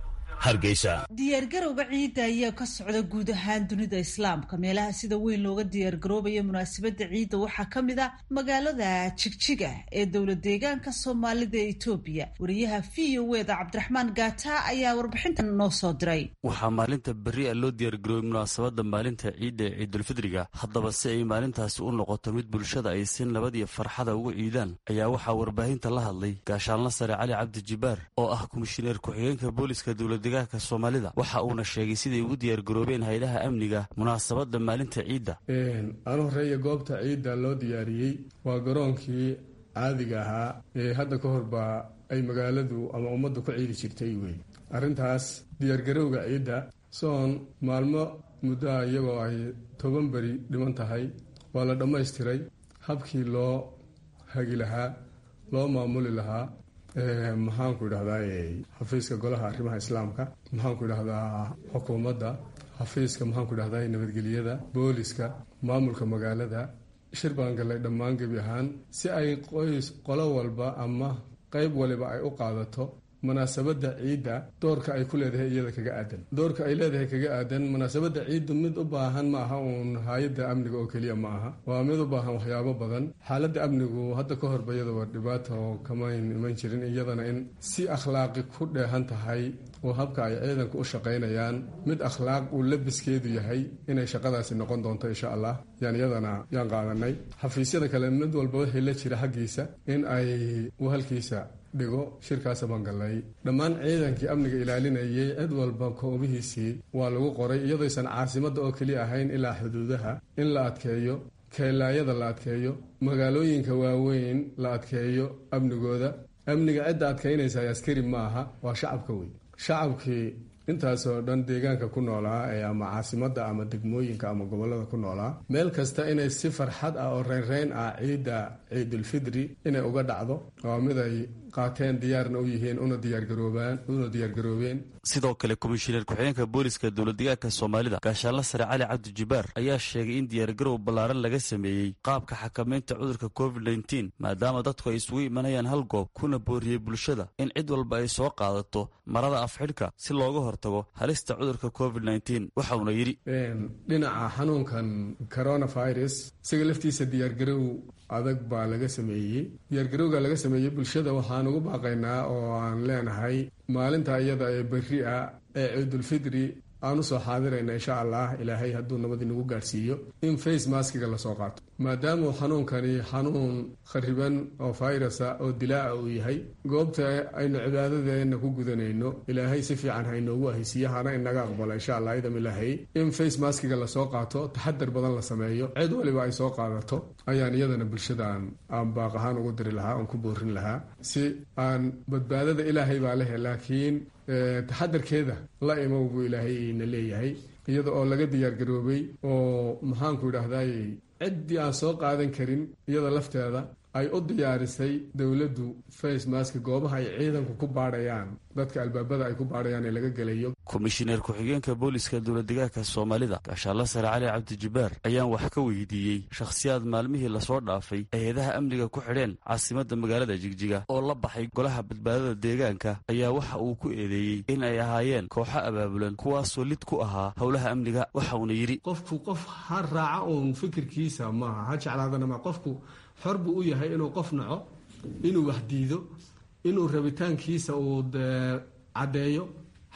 S1: diyaargarowga ciidda ayaa ka socda guud ahaan dunida islaamka meelaha sida weyn looga diyaargaroobayo munaasabadda ciidda waxaa ka mid a magaalada jigjiga ee dowlad deegaanka soomaalida ee etoobiya wariyaha v o eda cabdiraxmaan gaata ayaa warbixintan noo soo diray
S20: waxaa maalinta berri a loo diyaargaroobay munaasabadda maalinta ciidda ee ciidulfidriga haddaba si ay maalintaasi u noqoto mid bulshada ay si nabad iyo farxada uga ciidaan ayaa waxaa warbaahinta la hadlay gaashaanla sare cali cabdi jibaar oo ah komishineer ku-xigeenka booliska dowlad deegaanka soomaalida waxa uuna sheegay siday ugu diyaargaroobeen haylaha amniga munaasabadda maalinta ciidda
S21: aan horeeya goobta ciidda loo diyaariyey waa garoonkii caadiga ahaa ee hadda ka horba ay magaaladu ama ummaddu ku ciidi jirtay wey arrintaas diyaargarowga ciidda soon maalmo muddoa iyagoo ay toban beri dhiman tahay waa la dhammaystiray habkii loo hagi lahaa loo maamuli lahaa maxaanku idhahdaa xafiiska golaha arrimaha islaamka maxaanku idhahdaa xukuumadda xafiiska maxaanku idhahdaa nabadgelyada booliska maamulka magaalada shir baan gallay dhammaan gebi ahaan si ay qoys qolo walba ama qeyb waliba ay u qaadato munaasabadda ciidda doorka ay ku leedahay iyada kaga aadan doorka ay leedahay kaga aadan munaasabadda ciiddu mid u baahan ma aha uun hay-adda amniga oo keliya ma aha waa mid u baahan waxyaabo badan xaaladda amnigu hadda ka horba iyadaba dhibaato kamayn iman jirin iyadana in si akhlaaqi ku dheehan tahay oo habka ay ciidanku u shaqaynayaan mid akhlaaq uu labiskeedu yahay inay shaqadaasi noqon doonto insha allah yaan iyadana yaan qaadanay xafiisyada kale mid walba wixii la jira xaggiisa in ay u halkiisa dhigo shirkaasa baan gallay dhammaan ciidankii amniga ilaalinayay cid walba koobihiisii waa lagu qoray iyadooysan caasimadda oo keliya ahayn ilaa xuduudaha in la adkeeyo keelaayada la adkeeyo magaalooyinka waaweyn la adkeeyo amnigooda amniga cidda adkaynaysa askari ma aha waa shacabka wey shacabkii intaasoo dhan deegaanka ku noolaa ee ama caasimadda ama degmooyinka ama gobollada ku noolaa meel kasta inay si farxad ah oo reynreyn ah ciidda ciidulfidri inay uga dhacdo waa mid ay qaateen diyaarna u yihiin una diyaargaroobaan una diyaargaroobeen
S20: sidoo kale komishineer ku-xigeenka booliska dowladdeegaanka soomaalida gaashaanla sare cali cabdi jibaar ayaa sheegay in diyaargarow ballaaran laga sameeyey qaabka xakamaynta cudurka covid nteen maadaama dadku ay isugu imanayaan hal goob kuna booriyey bulshada in cid walba ay soo qaadato marada afxidhka si looga hortago halista cudurka covid nteen waxauna yidhi
S21: dhinaca xanuunkan coronavirus isaga laftiisa diyaargarow adag baa laga sameeyey diyaargarowga laga sameeyey bulshada waxaan ugu baaqaynaa oo aan leenahay maalinta iyada ee berri ah ee ciidulfidri aan usoo xaadirayna insha allah ilaahay hadduu nabad inagu gaadhsiiyo in face maskiga lasoo qaato maadaamuu xanuunkani xanuun khariban oo virusa oo dilaaca uu yahay goobta aynu cibaadadeena ku gudanayno ilaahay si fiican hainoogu ahaysiiyo hana inaga aqbalo insha allah idam ilaahay in face maskiga lasoo qaato taxadar badan la sameeyo cid waliba ay soo qaadato ayaan iyadana bulshadaan aan baaq ahaan ugu diri lahaa oon ku boorin lahaa si aan badbaadada ilaahay baa lehe laakiin taxadarkeeda la imow buu ilaahay na leeyahay iyada oo laga diyaargaroobay oo maxaanku idhahday ciddii aan soo qaadan karin iyada lafteeda ay u diyaarisay dowladdu face maska goobaha ay ciidanku ku baadhayaan dadka albaabada ay ku baadhayaan ee laga gelayo
S20: komishineer ku-xigeenka booliska dowladdeegaanka soomaalida gaashaanla sare cali cabdijibaar ayaan wax ka weydiiyey shakhsiyaad maalmihii lasoo dhaafay hay-adaha amniga ku xidheen caasimadda magaalada jigjiga oo la baxay golaha badbaadada deegaanka ayaa waxa uu ku eedeeyey in ay ahaayeen kooxo abaabulan kuwaasoo lid ku ahaa howlaha amniga waxauna yidhi
S21: qofku qof ha raaca uun fikirkiisa maaha ha jeclaadana ma qofku xor buu u yahay inuu qof naco inuu wax diido inuu rabitaankiisa uu caddeeyo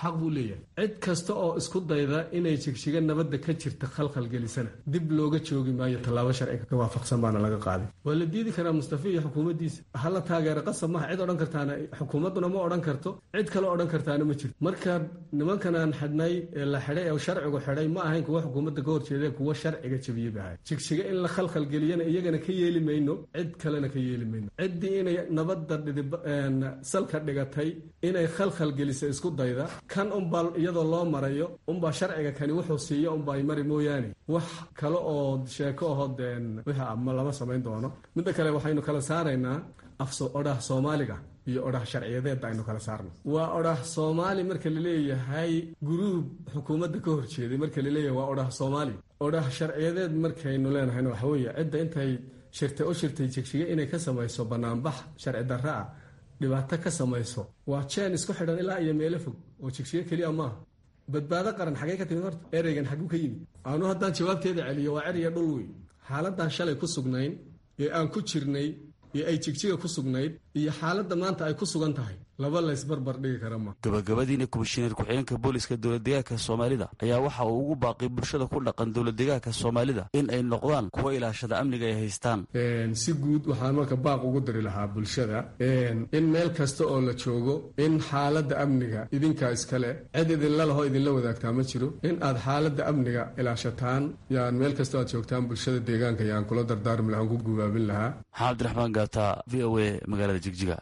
S21: xaq buu leeyahay cid kasta oo isku dayda inay jigjiga nabadda ka jirta khalkhal gelisana dib looga joogi maayo tallaabo sharciga ka waafaqsan baana laga qaaday waa la diidi karaa mustafa iyo xukuumaddiisa hala taageero qasab maha cid odhan kartaana xukuumadduna ma odhan karto cid kale odhan kartaana ma jirto marka nimankan aan xidhnay ee la xidhay ee sharcigu xidhay ma ahayn kuwa xukuumadda ka horjeeda kuwa sharciga jabiye ba ahay jigjiga in la khalkhal geliyana iyagana ka yeeli mayno cid kalena ka yeeli mayno ciddii inay nabadda salka dhigatay inay khalkhal gelisa isku dayda kan unbaa iyadoo loo marayo unbaa sharciga kani wuxuu siiyo unbaa ay mari mooyaane wax kale oo sheeko aho deen wixii ama lama samayn doono midda kale waxaynu kala saaraynaa odhah soomaaliga iyo odhah sharciyadeedda aynu kala saarno waa odhah soomaali marka laleeyahay guruub xukuumadda ka horjeeday marka laleeyahay waa odhah soomaali odhah sharciyadeed markaynu leenahayna waxa weeye cidda intay shirtay u shirtay jigjiga inay ka samayso banaanbax sharci darra ah dhibaato ka samayso waa jeen isku xidhan ilaa iyo meelo fog oo jigjiga keliya maaha badbaado qaran xagee ka timid horta ereygan xaguu ka yimid aanu haddaan jawaabteeda celiyo waa cer iyo dhul wey xaaladdan shalay ku sugnayn ee aan ku jirnay ee ay jigjiga ku sugnayd iyo xaaladda maanta ay ku sugan tahay laba laysbarbar dhigi kara ma
S20: gabagabadiina komishineer ku-xigeenka booliska dowladdegaanka soomaalida ayaa waxa uu ugu baaqay bulshada ku dhaqan dowladdegaanka soomaalida in ay noqdaan kuwa ilaashada amniga ay haystaan
S21: si guud waxaan marka baaq ugu diri lahaa bulshada in meel kasta oo la joogo in xaaladda amniga idinkaa iskale cid idinla laho idinla wadaagtaa ma jiro in aad xaaladda amniga ilaashataan yaan meel kasta aad joogtaan bulshada deegaanka yaan kula dardaarmi lahaan ku gubaabin lahaa
S20: maxamed abdiraxmaan gaata v o a magaalada jigjiga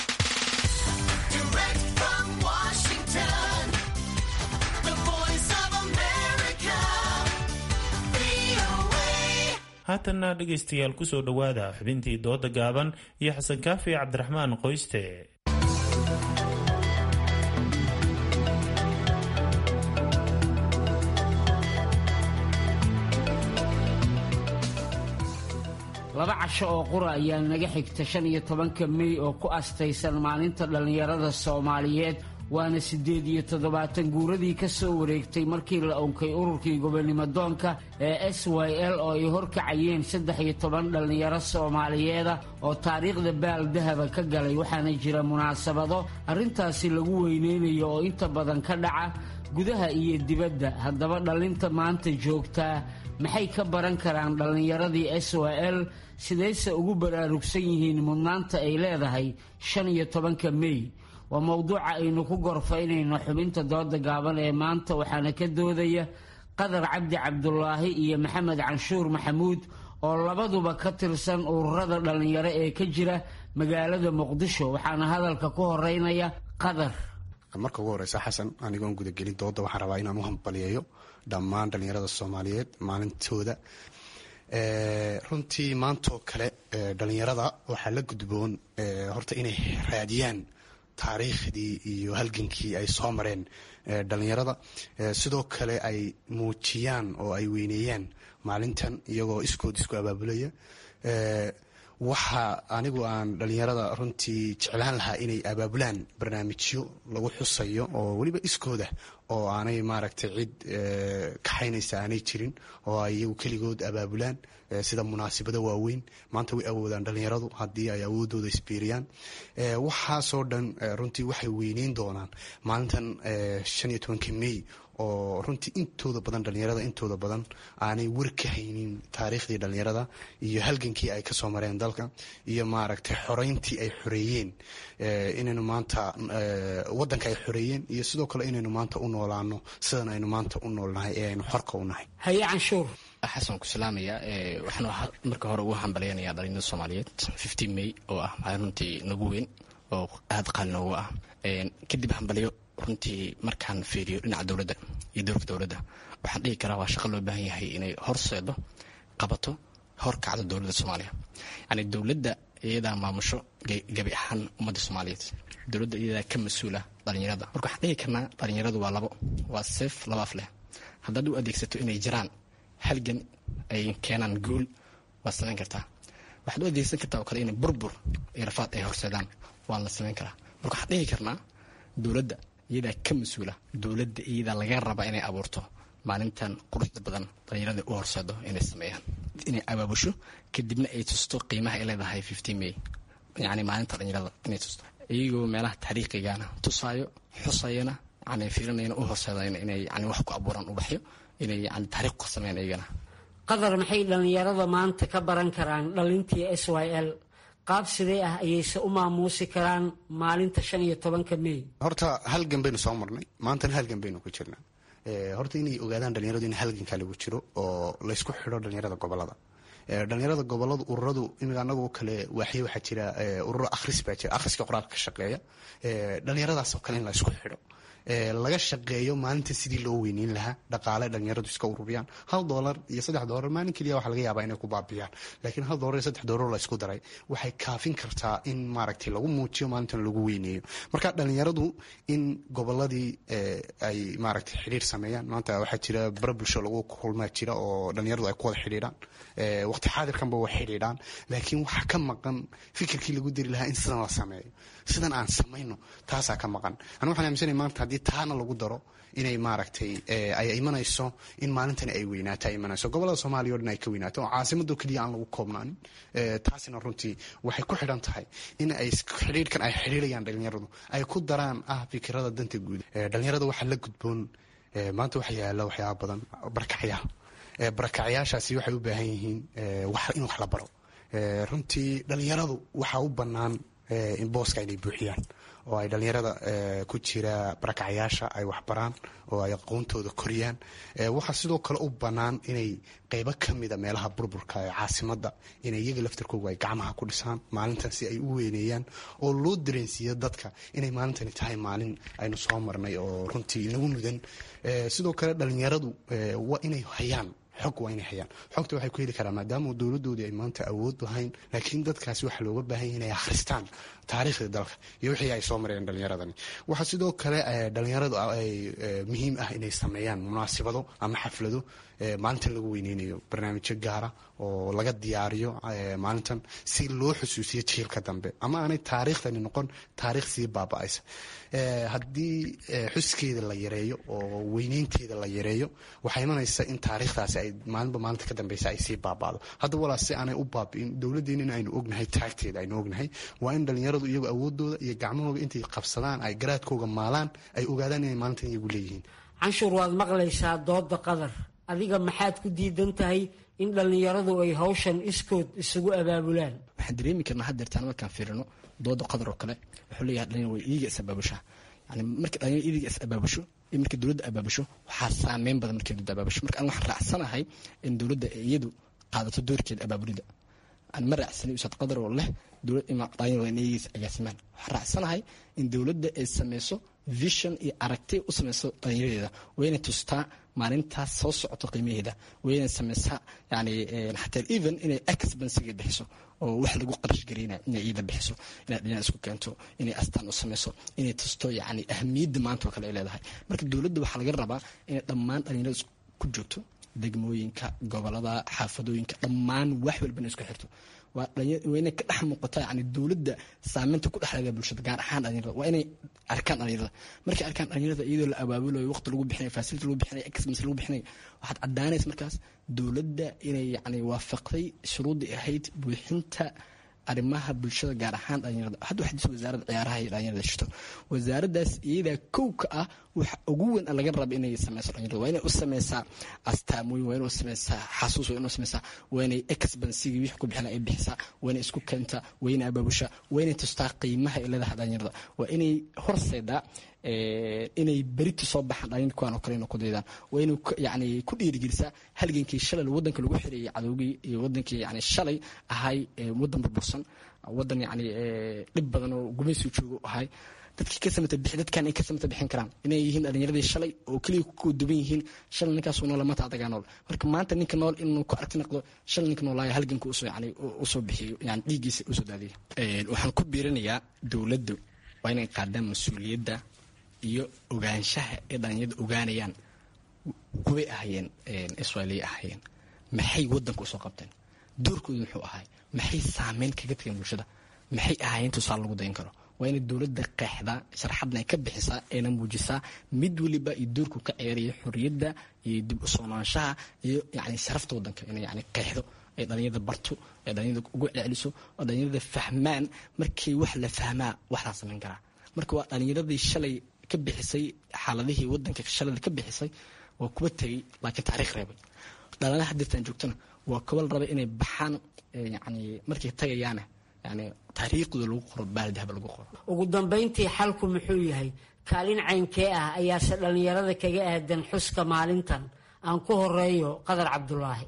S2: haatanna dhegaystayaal ku soo dhowaada xubintii dooda gaaban iyo xasan kaafi cabdiraxmaan qoyste
S4: laba casho oo qura ayaa naga xigta shan iyo tobanka mey oo ku astaysan maalinta dhallinyarada soomaaliyeed waana siddeed iyo toddobaatan guuradii ka soo wareegtay markii la unkay ururkii gobonnimo doonka ee s y l oo ay horkacayeen saddex iyo toban dhallinyaro soomaaliyeeda oo taariikhda baal dahaba ka galay waxaana jira munaasabado arrintaasi lagu weyneynayo oo inta badan ka dhaca gudaha iyo dibadda haddaba dhallinta maanta joogtaa maxay ka baran karaan dhallinyaradii s y l sidayse ugu baraarugsan yihiin mudnaanta ay leedahay shan iyo tobanka mey waa mowduuca aynu ku gorfaynayno xubinta dooda gaaban ee maanta waxaana ka doodaya qadar cabdi cabdulaahi iyo maxamed canshuur maxamuud oo labaduba ka tirsan ururada dhallinyaro ee ka jira magaalada muqdisho waxaana hadalka ku horeynaya qadar
S22: marka ugu horeysa xasan anigoon gudagelin dooda waxaan rabaa inaan u hambaliyeeyo dhammaan dhallinyarada soomaaliyeed maalintooda runtii maantoo kale dhallinyarada waxaa la gudboon horta inay raadiyaan taariikhdii iyo halgankii ay soo mareen dhallinyarada sidoo kale ay muujiyaan oo ay weyneeyaan maalintan iyagoo iskood isku abaabulaya waxa anigu aan dhallinyarada runtii jeclaan lahaa inay abaabulaan barnaamijyo lagu xusayo oo weliba iskooda oo aanay maaragtay cid kaxaynaysa aanay jirin oo ay iyagu keligood abaabulaan sida munaasabado waaweyn maanta way awoodaan dhallinyaradu haddii ay awoodooda isbiiriyaan waxaasoo dhan runtii waxay weyneyn doonaan maalintan shan iyo tobanka mey oo runtii intooda badan dhallinyarada intooda badan aanay war ka haynin taariikhdii dhallinyarada iyo halgankii ay kasoo mareen dalka iyo maaragtay xoreyntii ay xoreeyeen inaynu maanta wadanka ay xoreeyeen iyo sidoo kale inaynu maanta u noolaano sidan aynu maanta u noolnahay ee aynu xorka u nahay
S4: haye canshuur
S23: xasan ku salaamaya waxaan marka hore ugu hambalyanaya dhalinyarada soomaaliyeed fifteen may oo ah maalin runtii nagu weyn oo aada qaali noogu ah kadib hambalyo runtii markaan fiiriyo dhinaca dowladda iyo dowrka dowladda waxaan dhihi karaa waa shaqo loo baahan yahay inay horseedo qabato hor kacdo dowladda soomaaliya yani dowladda iyadaa maamusho gabi ahaan ummadda soomaaliyeed dowladda iyadaa ka mas-uula dhalinyarada marka waxaan dhihi karnaa dhalinyaradu waa labo waa seef labaaf leh haddaad u adeegsato inay jiraan halgan ay keenaan guul waad samayn kartaa waxaad u adeegsan kartaa oo kale inay burbur iyo rafaad ay horseedaan waan la samayn karaa marka waxaan dhihi karnaa dowladda iyadaa ka mas-uula dowladda iyadaa laga raba inay abuurto maalintan quruxda badan dhalinyarada u horseedo inay sameeyaan inay abaabusho kadibna ay tusto qiimaha ay leedahay fifteen may yacni maalinta dhalinyarada inay tusto iyagoo meelaha taariikhigana tusaayo xusayana yani fiirinayna u horseedayn inay yani wax ku abuuraan ubaxyo inay yani taariikh ku sameeyaan iyagana
S4: qadar maxay dhallinyarada maanta ka baran karaan dhalintii s y l qaab sidee ah ayayse u maamuusi karaan maalinta shan iyo tobanka mey
S22: horta halgan baynu soo marnay maantana halgan baynu ku jirnaa horta inay ogaadaan dhalinyaradu in halgankaa lagu jiro oo laysku xidho dhalinyarada gobolada dhalinyarada goboladu ururadu imika anagoo kale waaxyo waxaa jira ururo akhris baa jira akhriska qoraalka ka shaqeeya dhalinyaradaasoo kale in la isku xidho laga shaqeeyo maalinta sidii loo weyneyn lahaa dhaqaale dhalinyaradu iska ururiyaan hal doolar iyo saddex doolar maalin keliya waxa laga yaabaa inay ku baabiyaan laakiin hal doolar iyo saddex doolar la isku daray waxay kaafin kartaa in maaragtay lagu muujiyo maalintan lagu weyneeyo marka dhalinyaradu in goboladii ay maaragtay xidhiir sameeyaan maanta waxaa jira bara bulsho lagu kulmaa jira oo dhalinyaradu ay ku wada xidhiidhaan waqti xaadirkanba way xidhiidhaan laakiin waxaa ka maqan fikirkii lagu diri lahaa in sidan la sameeyo sidan aan samayno taasaa ka maqan aniga waxaan aaminsanaya maanta haddii taana lagu daro inay maaragtay ay imanayso in maalintani ay weynaato ay imanayso gobolada soomaaliya o dhan ay ka weynaato oo caasimado keliya aan lagu koobnaanin taasina runtii waxay ku xidhan tahay in ay xidhiirhkan ay xidhiirayaan dhalinyaradu ay ku daraan ah fikirada danta guud dhalinyarada waxaa la gudboon maanta waxa yaala waxyaaba badan barakacyaal barakacyaashaasi waxay u baahan yihiin in wax la baro runtii dhalinyaradu waxaa u bannaan in booska inay buuxiyaan oo ay dhalinyarada ku jira barakacyaasha ay waxbaraan oo ay aqoontooda koriyaan waxaa sidoo kale u bannaan inay qeybo ka mida meelaha burburka ee caasimada inay iyaga laftarkooga ay gacmaha ku dhisaan maalintan si ay u weyneeyaan oo loo dareensiiyo dadka inay maalintani tahay maalin aynu soo marnay oo runtii nagu mudan sidoo kale dhalinyaradu waa inay hayaan xog waa inay hayaan xogta waxay ku heli karaan maadaama dowladoodii ay maanta awood lahayn laakiin dadkaasi waxaa looga baahanya inay akhristaan taariikhda dalka iyo wixii ay soo mareen dhalinyaradani waxaa sidoo kale dhalinyaradu ay muhiim ah inay sameeyaan munaasibado ama xaflado maalintan lagu weyneynayo barnaamijyo gaara oo laga diyaariyo maalintan si loo xusuusiyo jiilka dambe ama aanay taariikhdani noqon taariikh sii baaba-aysa haddii xuskeeda la yareeyo oo weyneynteeda la yareeyo waxaa imanaysa in taariikhdaasi ay maalinba maalinta ka dambeysa ay sii baaba'do hadda walaas si aanay u baabi'in dowladdeena in aynu ognahay taagteeda aynu ognahay waa in dhalinyaradu iyagu awoodooda iyo gacmahooga intay qabsadaan ay garaadkooga maalaan ay ogaadaan inay maalintan iyagu leeyihiin
S4: canshuur waad maqlaysaa dooda qadar adiga maxaad ku diidan tahay in dhallinyaradu ay hawshan iskood isugu abaabulaan
S23: waxaan dareemi karnaa haddeertaan markaan fiirino dooda qadar oo kale wuxuu leeyahay dhalinyar way iiga is abaabushaa yani marka dhalinyar iiga is abaabusho iyo marka dowladda abaabusho waxaa saameyn badan markay dowladda abaabusho marka aniga waxaan raacsanahay in dowladda iyadu qaadato doorkeeda abaabulida aan ma raacsanay usaad qadar oo leh dowlad dhalinyar waa in iyagiisa agaasimaan waxaan raacsanahay in dowladda ay sameyso vision iyo aragti u sameyso dhalinyaradeeda wayna tustaa maalintaas soo socoto qiimaheeda wayna sameysaa yani xataa even inay expensiga bixiso oo wax lagu qarash gareynayo inay iida bixiso inay dhinac isku keento inay astaan u sameyso inay tusto yani ahmiyadda maanta oo kale ay leedahay marka dowladda waxaa laga rabaa inay dhammaan dhalinyarada ku joogto degmooyinka gobolada xaafadooyinka dhammaan wax walbana isku xirto waa inay ka dhex muuqataa yani dowladda saameynta ku dhexleeda bulshada gaar ahaan dhalinyarada waa inay arkaan dhalinyarada markay arkaan dhalinyarada iyadoo la abaabulayo waqti lagu bixinayo facility lagu bixinayo expense lagu bixinayo waxaad caddaanaysa markaas dowladda inay yani waafaqday shuruuddii ahayd buuxinta arrimaha bulshada gaar ahaan dhalinyarada hadda waxaa jirta wasaaradda ciyaaraha iyo dhalinyarada shito wasaaraddaas iyadaa kow ka ah waxa ugu weyn laga raba inay sameyso dhalinyarada waa inay u sameysaa astaamooyin waa inay u sameysaa xasuus waa inay u sameysaa waa inay expensigii wixii ku bixina ay bixisaa waa inay isku keentaa waa inay abaabushaa waa inay tustaa qiimaha ay leedahay dhalinyarada waa inay horseedaa inay berita soo baxaan dhalinyar kuwaan oo kale inay ku daydaan waa inay yani ku dhiirigelisaa halgankii shalay waddanka lagu xireeyay cadowgii iyo waddankii yani shalay ahay waddan burbursan waddan yani dhib badan oo gumaysi joogo ahay dadkii ka samata bixi dadkan ay ka samata bixin karaan inay yihiin dhalinyaradii shalay oo keliya ku duban yihiin shalay ninkaas nool maanta adagaa nool marka maanta ninka nool inuu ku aragti noqdo shalay ninka noolaayo halganka usoo yani usoo bixiyo yani dhiiggiisa usoo daadiyo waxaan ku biirinayaa dowladdu waa inay qaadaan mas-uuliyadda iyo ogaanshaha ee dhalinyarada ogaanayaan kuway ahayeen israailiya ahayeen maxay waddanka usoo qabteen doorkooda muxuu ahay maxay saameyn kaga tageen bulshada maxay ahaayeen tusaale lagu dayin karo waa inay dowladda qeexdaa sharxadna ay ka bixisaa ayna muujisaa mid weliba iyo doorku ka ceeriyo xorriyadda iyo dib u soonaanshaha iyo yani sharafta waddanka inay yani qeexdo ay dhalinyarada barto ay dhalinyarada ugu celceliso oo dhalinyarada fahmaan markii wax la fahmaa wax la samayn karaa marka waa dhalinyaradii shalay ka bixisay xaaladihii wadanka shalada ka bixisay waa kuwa tegey laakiin taariikh reebay dhalanaha hadirtaan joogtana waa kuwa la rabay inay baxaan yani markay tagayaana yani taariikhdooda lagu qoro baaldahaba lagu qoro
S4: ugu dambayntii xalku muxuu yahay kaalin caynkee ah ayaase dhallinyarada kaga aadan xuska maalintan aan ku horeeyo qadar cabdulaahi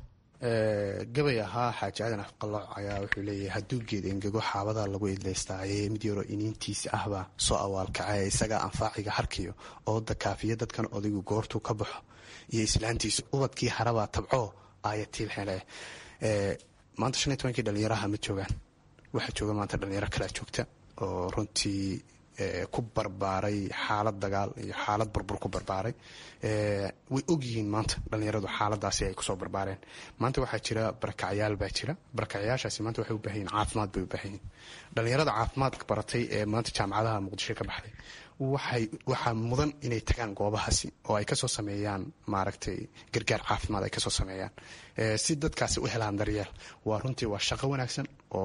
S22: gabay ahaa xaaji aadan afqalooc ayaa wuxuu leeyahay hadduu geed engego xaabada lagu idlaystaaye mid yaroo iniintiisi ahbaa soo awaalkacee isagaa anfaaciga harkiyo ooda kaafiya dadkan odaygu goortuu ka baxo iyo islaantiisu ubadkii harabaa tabcoo aayatiilxele maanta shan iyo tobankii dhalinyaraha ma joogaan waxaa jooga maanta dhalinyaro kalea joogta oo runtii ku barbaaray xaalad dagaal iyo xaalad burbur ku barbaaray way ogyihiin maanta dhalinyaradu xaaladaasi ay kusoo barbaareen maanta waxaa jira barakacyaal baa jira barakacyaashaasi maanta waxay u baahan yihin caafimaad bay u baahan yihin dhalinyarada caafimaadka baratay ee maanta jaamacadaha muqdisho ka baxday waxay waxaa mudan inay tagaan goobahaasi oo ay kasoo sameeyaan maaragtay gargaar caafimaad ay kasoo sameeyaan si dadkaasi u helaan daryeel waa runtii waa shaqo wanaagsan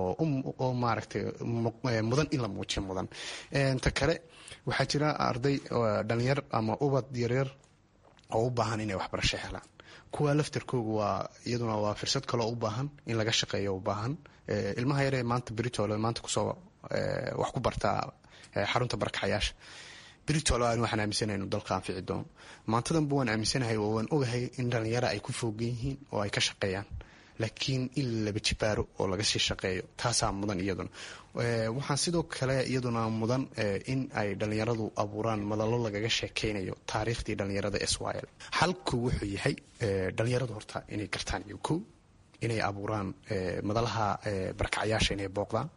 S22: oo maaragtay mudan in la muujiyo mudan ta kale waxaa jira arday dhalinyar ama ubad yaryar oo u baahan inay waxbarasho helaan kuwa laftarkooga waa iyaduna waa fursad kaloo u baahan in laga shaqeeyo u baahan ilmaha yaree maanta britol maanta kusoo wax ku bartaa xarunta barakacayaasha britol aan waxaan aaminsanahay inuu dalka anfici doono maantadanba waan aaminsanahay oo waan ogahay in dhalinyaro ay ku foogan yihiin oo ay ka shaqeeyaan laakiin in laba jibaaro oo laga sii shaqeeyo taasaa mudan iyaduna waxaan sidoo kale iyaduna mudan in ay dhalinyaradu abuuraan madalo lagaga sheekeynayo taariikhdii dhalinyarada israel xalku wuxuu yahay dhalinyaradu horta inay gartaan iyo ko inay abuuraan madalaha barakacyaasha inay booqdaan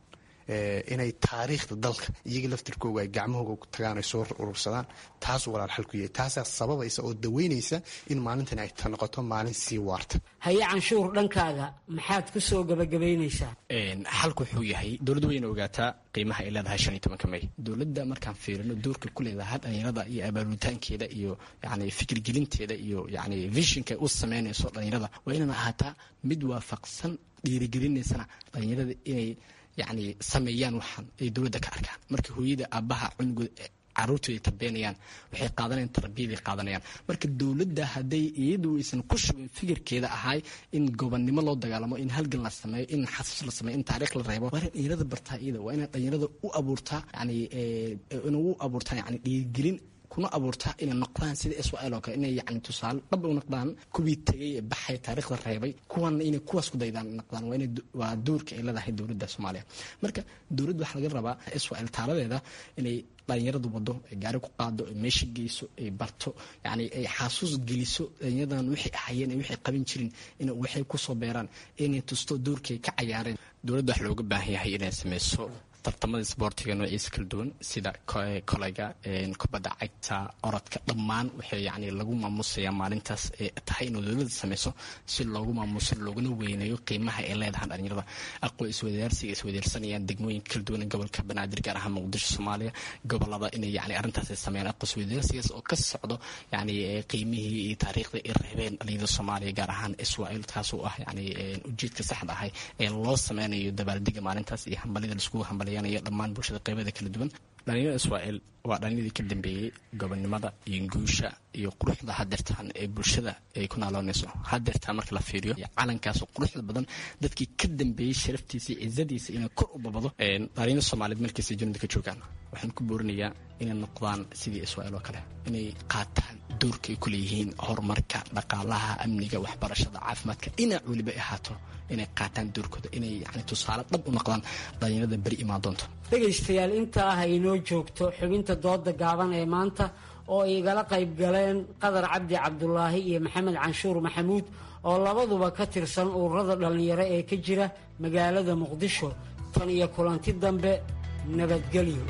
S22: inay taariikhda dalka iyaga laftirkooga ay gacmahooga tagaan ay soo urursadaan taasuu walaal xalku yahay taasaa sababaysa oo daweynaysa in maalintan ay noqoto maalin sii waarta
S4: haye canshuur dhankaaga maxaad ku soo gabagabaynaysaa
S23: xalku wuxuu yahay dowladdu wayna ogaataa qiimaha ay leedahay shan iyo tobanka may dowladda markaan fiirino doorka ku leedahay dhalinyarada iyo abaabulitaankeeda iyo yani fikirgelinteeda iyo yani vishinka u sameynayso dhalinyarada waa inaan ahaataa mid waafaqsan dhiirigelinaysana dhalinyarada inay yani sameeyaan waxaan ay dowladda ka arkaan marka hooyada aabaha cunugooda caruurtooda ay tarbeenayaan waxay qaadanayaan tarbiyaday qaadanayaan marka dowladda hadday iyadu aysan ku shubin fikirkeeda ahay in gobonnimo loo dagaalamo in halgan la sameeyo in xasuus la sameeyo in taariikh la reebo waa inay dhalinyarada bartaa iyada waa inay dhalinyarada u abuurtaa yani inay u abuurtaa yani dhiirigelin kuna abuurtaa inay noqdaan sida israel oo kale inay yani tusaale dhab u noqdaan kuwii tegay ee baxay taariikhda reebay kuwana inay kuwaas ku daydaan noqdaan waa inay waa doorka ay leedahay dowladda soomaaliya marka dowladda waxaa laga rabaa israel taaladeeda inay dhalinyaradu wado ay gaari ku qaado ay meesha geyso ay barto yani ay xasuus geliso dhalinyaradan waxay ahayeen waxay qaban jirin in waxay kusoo beeraan inay tusto doorkay ka cayaareen dowladda wax looga baahan yahay inay sameyso tartamada isboortiga noociisa kala duwan sida kolayga kubadda cagta orodka dhammaan waxay yani lagu maamusayaa maalintaas ee tahay inuu dowladda sameyso si loogu maamuso looguna weyneeyo qiimaha ay leedahay dhalinyarada aqoon iswadaarsiga iswadaarsanayaan degmooyinka kala duwan gobolka banaadir gaar ahaan muqdisho soomaaliya gobolada inay yani arrintaas ay sameeyaan aqoon iswadaarsigaas oo ka socdo yani qiimihii iyo taariikhdii ay reebeen dhalinyarada soomaaliya gaar ahaan israel taas oo ah yani ujeedka saxda ahay ee loo sameynayo dabaaldega maalintaas iyo hambalida laiskugu hambal dhammaan bulshada qeybada kala duwan dhalinyarada israel waa dhalinyaradii ka dambeeyey gobonnimada iyo guusha iyo quruxda hadeertaan ee bulshada ay ku naaloonayso hadeertaan marka la fiiriyo calankaas quruxda badan dadkii ka dambeeyey sharaftiisa iyo cizadiisa inay kor u babado dhalinyarada soomaaliyeed markiisa junida ka joogaan waxaan ku boorinayaa inay noqdaan sidii israel oo kale inay qaataan doorka ay ku leeyihiin horumarka dhaqaalaha amniga waxbarashada caafimaadka dhinac weliba ay ahaato inay qaataan doorkooda inay yani tusaale dhab u noqdaan dhalinyarada beri imaan doonto
S4: dhegaystayaal intaa ah inoo joogto xubinta dooda gaaban ee maanta oo ay igala qayb galeen qadar cabdi cabdulaahi iyo maxamed canshuur maxamuud oo labaduba ka tirsan ururada dhallinyaro ee ka jira magaalada muqdisho tan iyo kulanti dambe nabadgelyo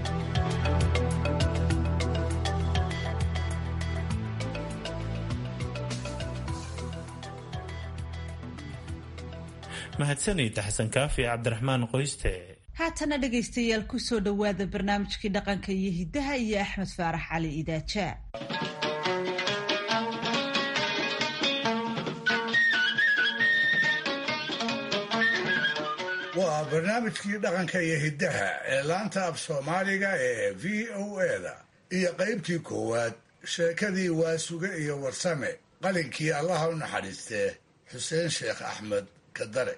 S2: mahadsanid xasan kaafi cabdiraxmaan qoyste
S1: haatana dhegaystayaal ku soo dhowaada barnaamijkii dhaqanka iyo hiddaha iyo axmed faarax cali idaajaa
S5: waa barnaamijkii dhaqanka iyo hiddaha ee laanta af soomaaliga ee v o eda iyo qaybtii koowaad sheekadii waasuge iyo warsame qalinkii allaha u naxariistee xuseen sheekh axmed kadare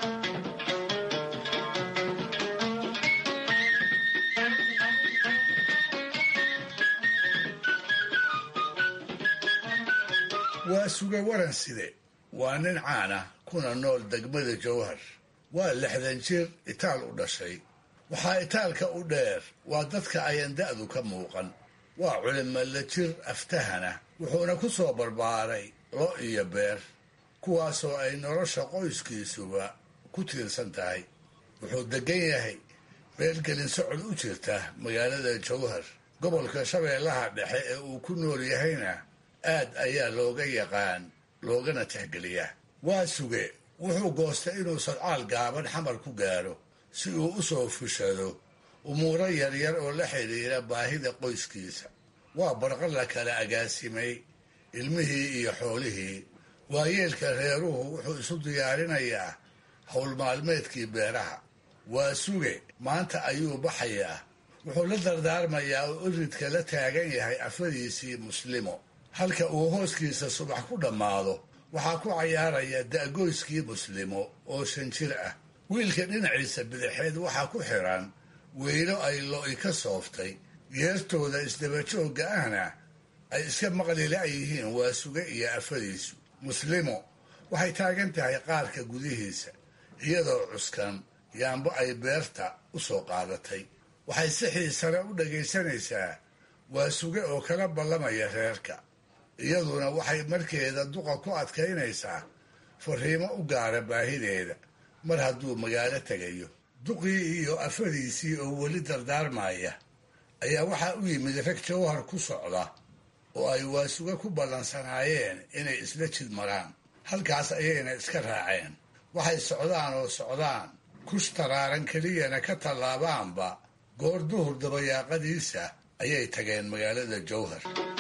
S5: waasuge waranside waa nin caana kuna nool degmada jowhar waa lixdan jir itaal u dhashay waxaa itaalka u dheer waa dadka ayan da'du ka muuqan waa culimala jir aftahana wuxuuna ku soo barbaaray lo iyo beer kuwaasoo ay nolosha qoyskiisuba ku tiirsan tahay wuxuu degan yahay meelgelin socod u jirta magaalada jowhar gobolka shabeellaha dhexe ee uu ku nool yahayna aad ayaa looga yaqaan loogana tixgeliyaa waa suge wuxuu goostay inuu sadcaal gaaban xamar ku gaadho si uu u soo fushado umuuro yaryar oo la xidhiira baahida qoyskiisa waa barqa la kala agaasimay ilmihii iyo xoolihii waayeelka reeruhu wuxuu isu diyaarinayaa howl maalmeedkii beeraha waa suge maanta ayuu baxayaa wuxuu la dardaarmayaa oo iridka la taagan yahay afadiisii muslimo halka uu hooskiisa subax ku dhammaado waxaa ku cayaaraya da'goyskii muslimo oo shan jir ah wiilka dhinaciisa bidixeed waxaa ku xiran weylo ay lo'i ka sooftay geertooda isdabajoogga ahna ay iska maqli la'yihiin waa suge iyo afadiisu muslimo waxay taagan tahay qaarka gudihiisa iyadoo cuskan yaambo ay beerta u soo qaadatay waxay si xiisare u dhagaysanaysaa waa suge oo kala ballamaya reerka iyaduna waxay markeeda duqa ku adkaynaysaa fariimo u gaara baahideeda mar hadduu magaalo tegayo duqii iyo afadiisii oo weli dardaarmaya ayaa waxaa u yimid rag jawhar ku socda oo ay waasuge ku ballansanaayeen inay isla jid maraan halkaas ayayna iska raaceen waxay socdaan oo socdaan kush taraaran keliyana ka tallaabaanba goor duhur dabayaaqadiisa ayay tageen magaalada jowhar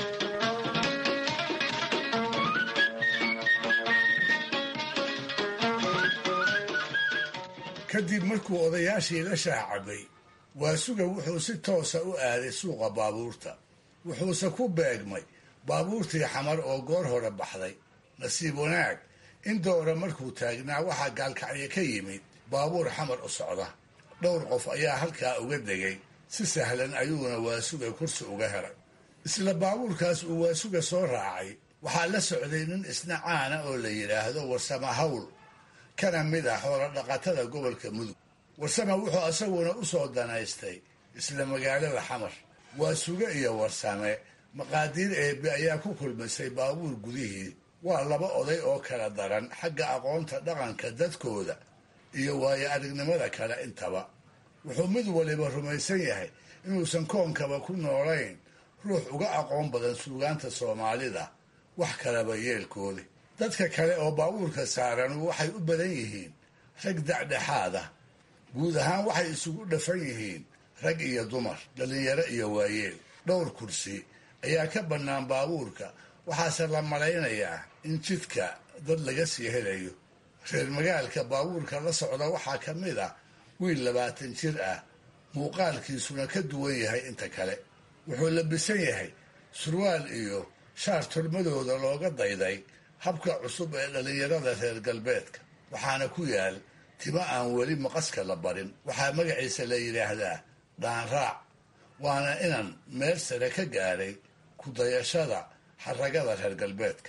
S5: kadib markuu odayaashii la shaacabay waasuga wuxuu si toosa u aaday suuqa baabuurta wuxuuse ku beegmay baabuurtii xamar oo goor hore baxday nasiib wanaag in doora markuu taagnaa waxaa gaalkacyo ka yimid baabuur xamar u socda dhowr qof ayaa halkaa uga degay si sahlan ayuuna waasuga kursi uga helay isla baabuurkaas uu waasuga soo raacay waxaa la socday nin isna caana oo la yidhaahdo warsama hawl kana mid ah xoolo dhaqatada gobolka mudug warsame wuxuu isaguna u soo danaystay isla magaalada xamar waasuge iyo warsame maqaadiir eebbe ayaa ku kulmisay baabuur gudihii waa laba oday oo kala daran xagga aqoonta dhaqanka dadkooda iyo waayo aragnimada kale intaba wuxuu mid waliba rumaysan yahay inuusan koonkaba ku noolayn ruux uga aqoon badan suugaanta soomaalida wax kalaba yeelkooda dadka kale oo baabuurka saaran waxay u badan yihiin rag dacdhexaad ah guud ahaan waxay isugu dhafan yihiin rag iyo dumar dhallinyaro iyo waayeel dhowr kursi ayaa ka bannaan baabuurka waxaase la malaynayaa in jidka dad laga sii helayo reer magaalka baabuurka la socda waxaa ka mid ah wiil labaatan jir ah muuqaalkiisuna ka duwan yahay inta kale wuxuu labisan yahay surwaal iyo shaar turmadooda looga dayday habka cusub ee dhallinyarada reer galbeedka waxaana ku yaal timo aan weli maqaska la barin waxaa magaciisa la yidhaahdaa dhaanraac waana inan meel sare ka gaadhay ku dayashada xaragada reer galbeedka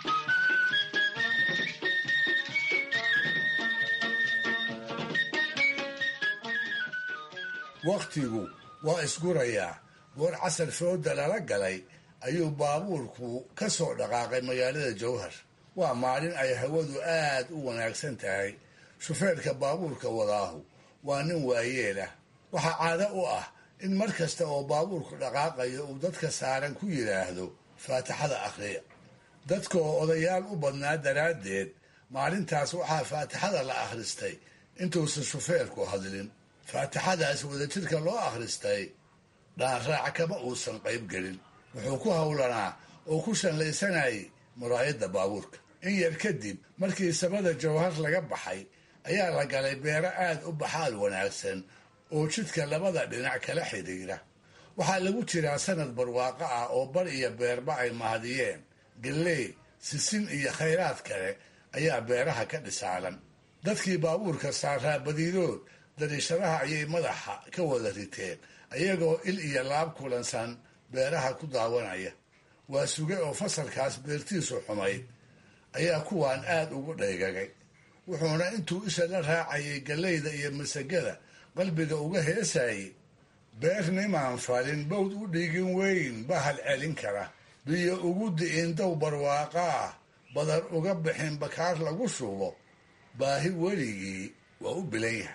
S5: wakhtigu waa isgurayaa goor casar fooda lala galay ayuu baabuurku ka soo dhaqaaqay magaalada jowhar waa maalin ay hawadu aad u wanaagsan tahay shufeerka baabuurka wadaahu waa nin waayeel ah waxaa caado u ah in mar kasta oo baabuurku dhaqaaqayo uu dadka saaran ku yidhaahdo faatixada akhriya dadka oo odayaal u badnaa daraaddeed maalintaas waxaa faatixada la akhristay intuusan shufeerku hadlin faatixadaas wadajirka loo akhristay dhaanraac kama uusan qayb gelin wuxuu ku howlanaa oo ku shallaysanayay muraayadda baabuurka in yar kadib markii samada jawhar laga baxay ayaa la galay beero aad u baxaal wanaagsan oo jidka labada dhinac kala xidhiira waxaa lagu jiraa sanad barwaaqo ah oo bar iyo beerba ay mahadiyeen galley sisin iyo khayraad kale ayaa beeraha ka dhisaalan dadkii baabuurka saaraa badiidood dariishadaha ayay madaxa ka wada riteen ayagoo il iyo laab kulansan beeraha ku daawanaya waa suge oo fasalkaas beertiisu xumayd ayaa kuwaan aad ugu dhaygagay wuxuuna intuu isha la raacayay galleyda iyo masagada qalbiga uga heesayay beer nimaan falin bawd u dhigin weyn bahal celin kara biyo ugu di'in dow barwaaqa ah badar uga bixin bakaar lagu shubo baahi weligii waa u bilan yahay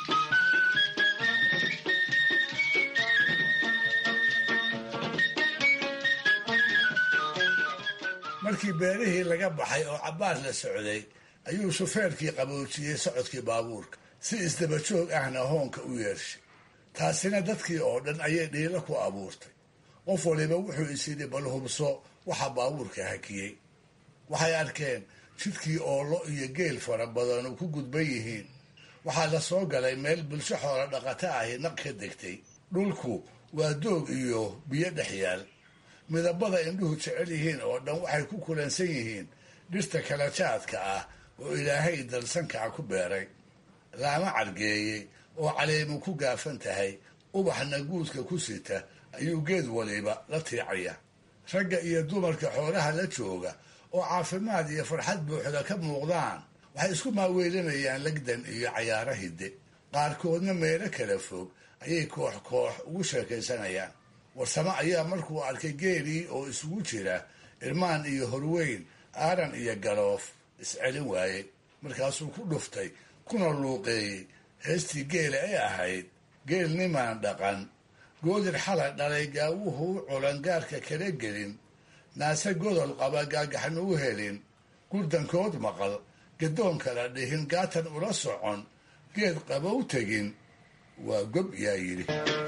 S5: markii beerihii laga baxay oo cabbaar la socday ayuu shufeerkii qaboojiyey socodkii baabuurka si isdabajoog ahna hoonka u yeershay taasina dadkii oo dhan ayay dhiilo ku abuurtay qof waliba wuxuu isyidhi bal hubso waxa baabuurka hakiyey waxay arkeen jidkii oolo iyo geel fara badanu ku gudban yihiin waxaa la soo galay meel bulsho xoola dhaqato ahi naq ka degtay dhulku waa doog iyo biyo dhex yaal midabada indhuhu jecel yihiin oo dhan waxay ku kulansan yihiin dhirta kala jaadka ah oo ilaahay dalsankaa ku beeray laama cargeeyey oo caleemu ku gaafan tahay ubaxna guudka ku sita ayuu geed waliba la tiicaya ragga iyo dumarka xoolaha la jooga oo caafimaad iyo farxad buuxda ka muuqdaan waxay isku maaweelinayaan legdan iyo cayaaro hidde qaarkoodna meelo kala fog ayay koox koox ugu sheekaysanayaan warsamo ayaa markuu arkay geelii oo isugu jira irmaan iyo horweyn aaran iyo galoof iscelin waayey markaasuu ku dhuftay kuna luuqeeyey heestii geela ay ahayd geel nimaan dhaqan goodir xalay dhalay gaawuhu u culan gaarka kala gelin naase godol qaba gaagaxna u helin gurdankood maqal gadoon kala dhihin gaatan ula socon geed qabow tegin waa gob yaa yidhi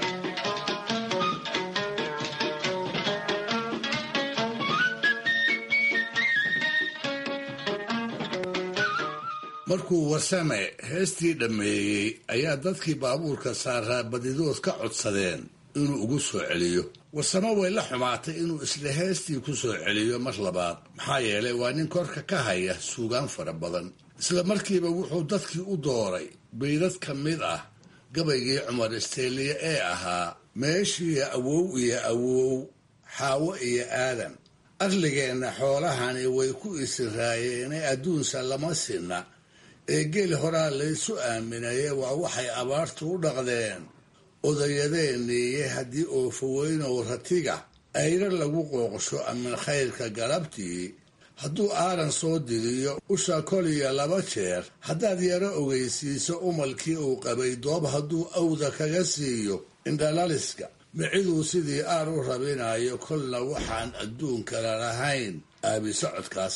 S5: markuu warsame heestii dhammeeyey ayaa dadkii baabuurka saaraa badidood ka codsadeen inuu ugu soo celiyo warsame way la xumaatay inuu isla heestii ku soo celiyo mar labaad maxaa yeelay waa nin korka ka haya suugaan fara badan isla markiiba wuxuu dadkii u dooray baydad ka mid ah gabaygii cumar isteeliye ee ahaa meeshiiyo awow iyo awow xaawo iyo aadan arligeenna xoolahani way ku isiraayeene adduunsa lama sinna ee geel horaa laysu aaminaye waa waxay abaartu u dhaqdeen odayadeeniiye haddii oofaweynow ratiga ayra lagu qooqsho amin khayrka galabtii hadduu aaran soo diriyo usha koliya laba jeer haddaad yaro ogeysiiso umalkii uu qabay doob hadduu awda kaga siiyo indhalaliska miciduu sidii aar u rabinayo kolna waxaan adduunkala lahayn aabi socodkaas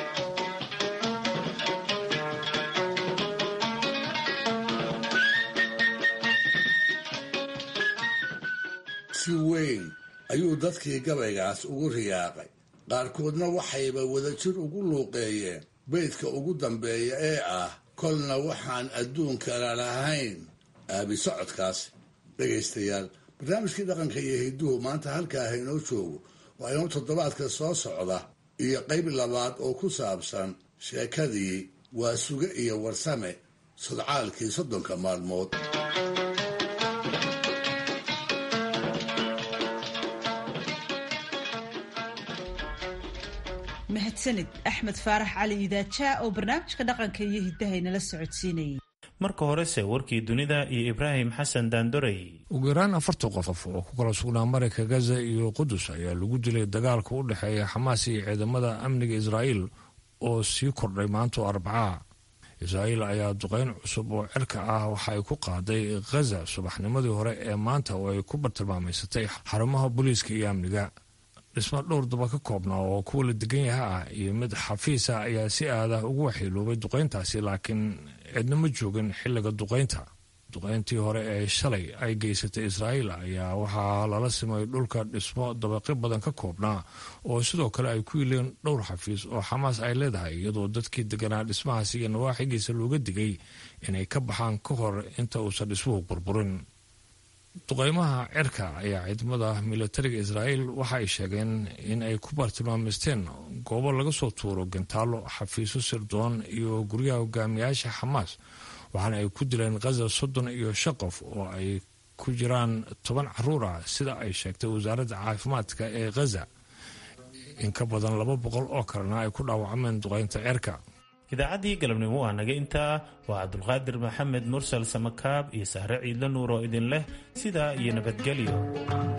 S5: si weyn ayuu dadkii gabaygaas ugu riyaaqay qaarkoodna waxayba wadajir ugu luuqeeyeen beydka ugu dambeeya ee ah kolna waxaan adduunkala lahayn aabi socodkaas dhegaystayaal barnaamijkii dhaqanka iyo hidduhu maanta halkaa haynoo joogo waa inuu toddobaadka soo socda iyo qayb labaad oo ku saabsan sheekadii waa suge iyo warsame sodcaalkii soddonka maalmood
S1: mahadsanid axmed faarax cali idaajaa oo barnaamijka dhaqanka iyo hiddahaynala socodsiinayay
S2: marka horese warkii dunida iyo ibraahim xasan daandorey
S6: ugu yaraan afartan qof oo ku kala sugnaa marayka gaza iyo qudus ayaa lagu dilay dagaalka u dhexeeya xamaas iyo ciidamada amniga israa'iil oo sii kordhay maanto arbacaa israa'iil ayaa duqeyn cusub oo cirka ah waxa ay ku qaaday khaza subaxnimadii hore ee maanta oo ay ku bartilmaamaysatay xarumaha booliiska iyo amniga dhismo dhowr daba ka koobnaa oo kuwa la degan yaha ah iyo mid xafiisa ayaa si aadah ugu waxyeeloobay duqeyntaasi laakiin cidna ma joogin xilliga duqeynta duqeyntii hore ee shalay ay geysatay israa'iil ayaa waxaa lala simay dhulka dhismo dabaqi badan ka koobnaa oo sidoo kale ay ku yileen dhowr xafiis oo xamaas ay leedahay iyadoo dadkii deganaa dhismahaasi iyo nawaaxigiisa looga digay inay ka baxaan ka hor inta uusan dhismuhu burburin duqeymaha cirka ayaa ciidamada milatariga israa'iil waxa ay sheegeen in ay ku bartilmaamaysteen goobo laga soo tuuro gantaalo xafiisyo sirdoon iyo guryaha hogaamiyaasha xamaas waxaana ay ku dileen khaza soddon iyo shan qof oo ay ku jiraan toban caruur ah sida ay sheegtay wasaaradda caafimaadka ee khaza in ka badan laba boqol oo kalena ay ku dhaawacmeen duqeynta cirka
S2: idaacaddii galabnimo waa naga intaa waa cabdulqaadir maxamed mursal samakaab iyo sahre ciidla nuur oo idin leh sidaa iyo nabadgelyo